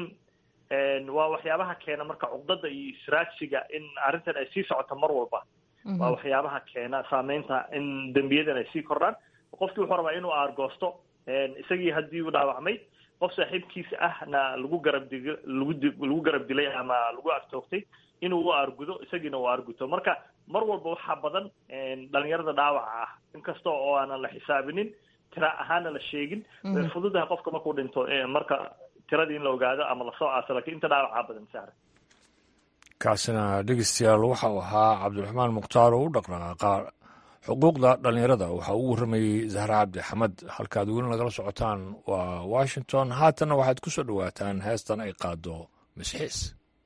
waa waxyaabaha keena marka cuqdada iyo israadsiga in arrintan ay sii socoto mar walba waa waxyaabaha keena saameynta in dembiyadan ay sii kordhaan qofkii wuxuu rabaa inuu aargoosto isagii haddii uu dhaawacmay qof saaxiibkiisa ahna lagu garab dig lagu lagu garab dilay ama lagu agtoogtay inuu u aargudo isagiina uu aarguto marka mar walba waxaa badan dhalinyarada dhaawaca ah inkasta oo aanan la xisaabinin tira ahaana la sheegin way fududahay qofka markuu dhinto marka tiradii in la ogaado ama lasoo aaso lakiin inta dhaawacaa badan sahra kaasina dhegeystayaal waxa uu ahaa cabdiraxmaan mukhtaar oo u dhaqdhaqaaqa xuquuqda dhallinyarada waxaa ugu warramayey zahra cabdi xamed halkaad weli nagala socotaan waa washington haatanna waxaad ku soo dhowaataan heestan ay qaado misxiis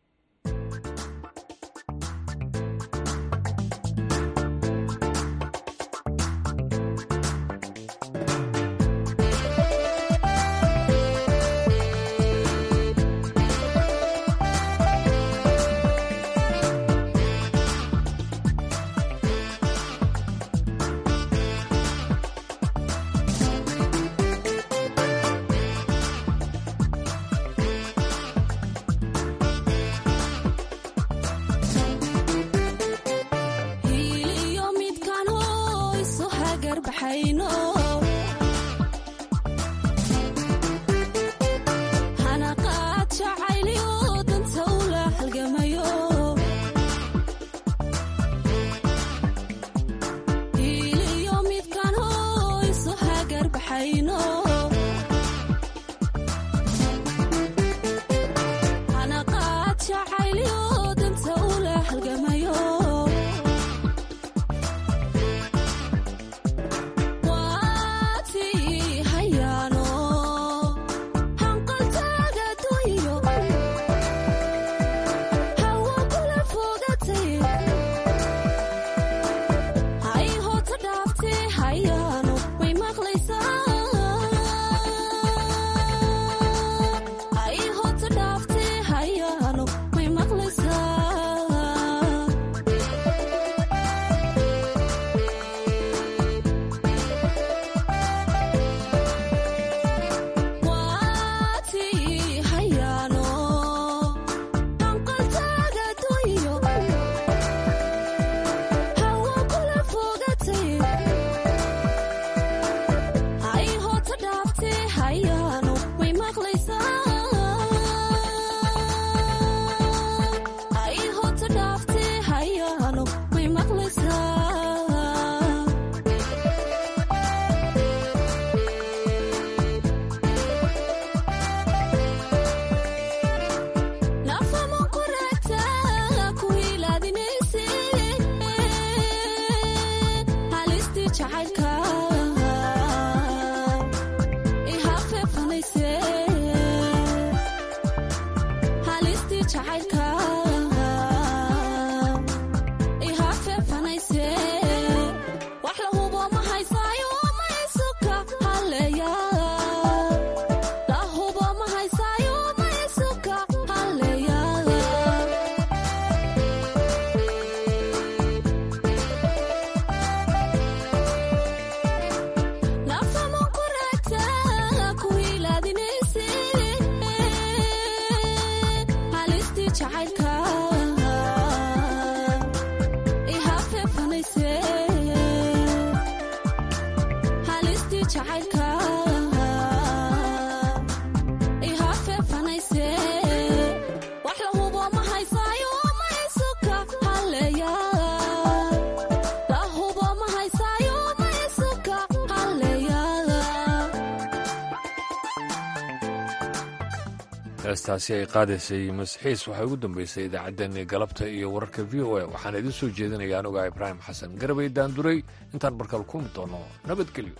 heestaasi ay qaadaysay masxiis waxay ugu dambeysay idaacaddeenii galabta iyo wararka v o a waxaan idiin soo jeedinaya anugaa ibraahim xasan garabay daanduray intaan markale kulmi doono nabadgelyo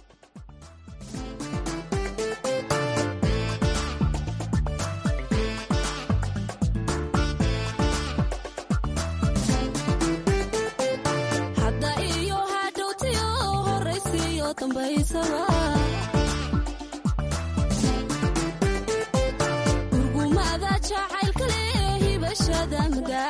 urgumada jacaylka leh hibashada magaa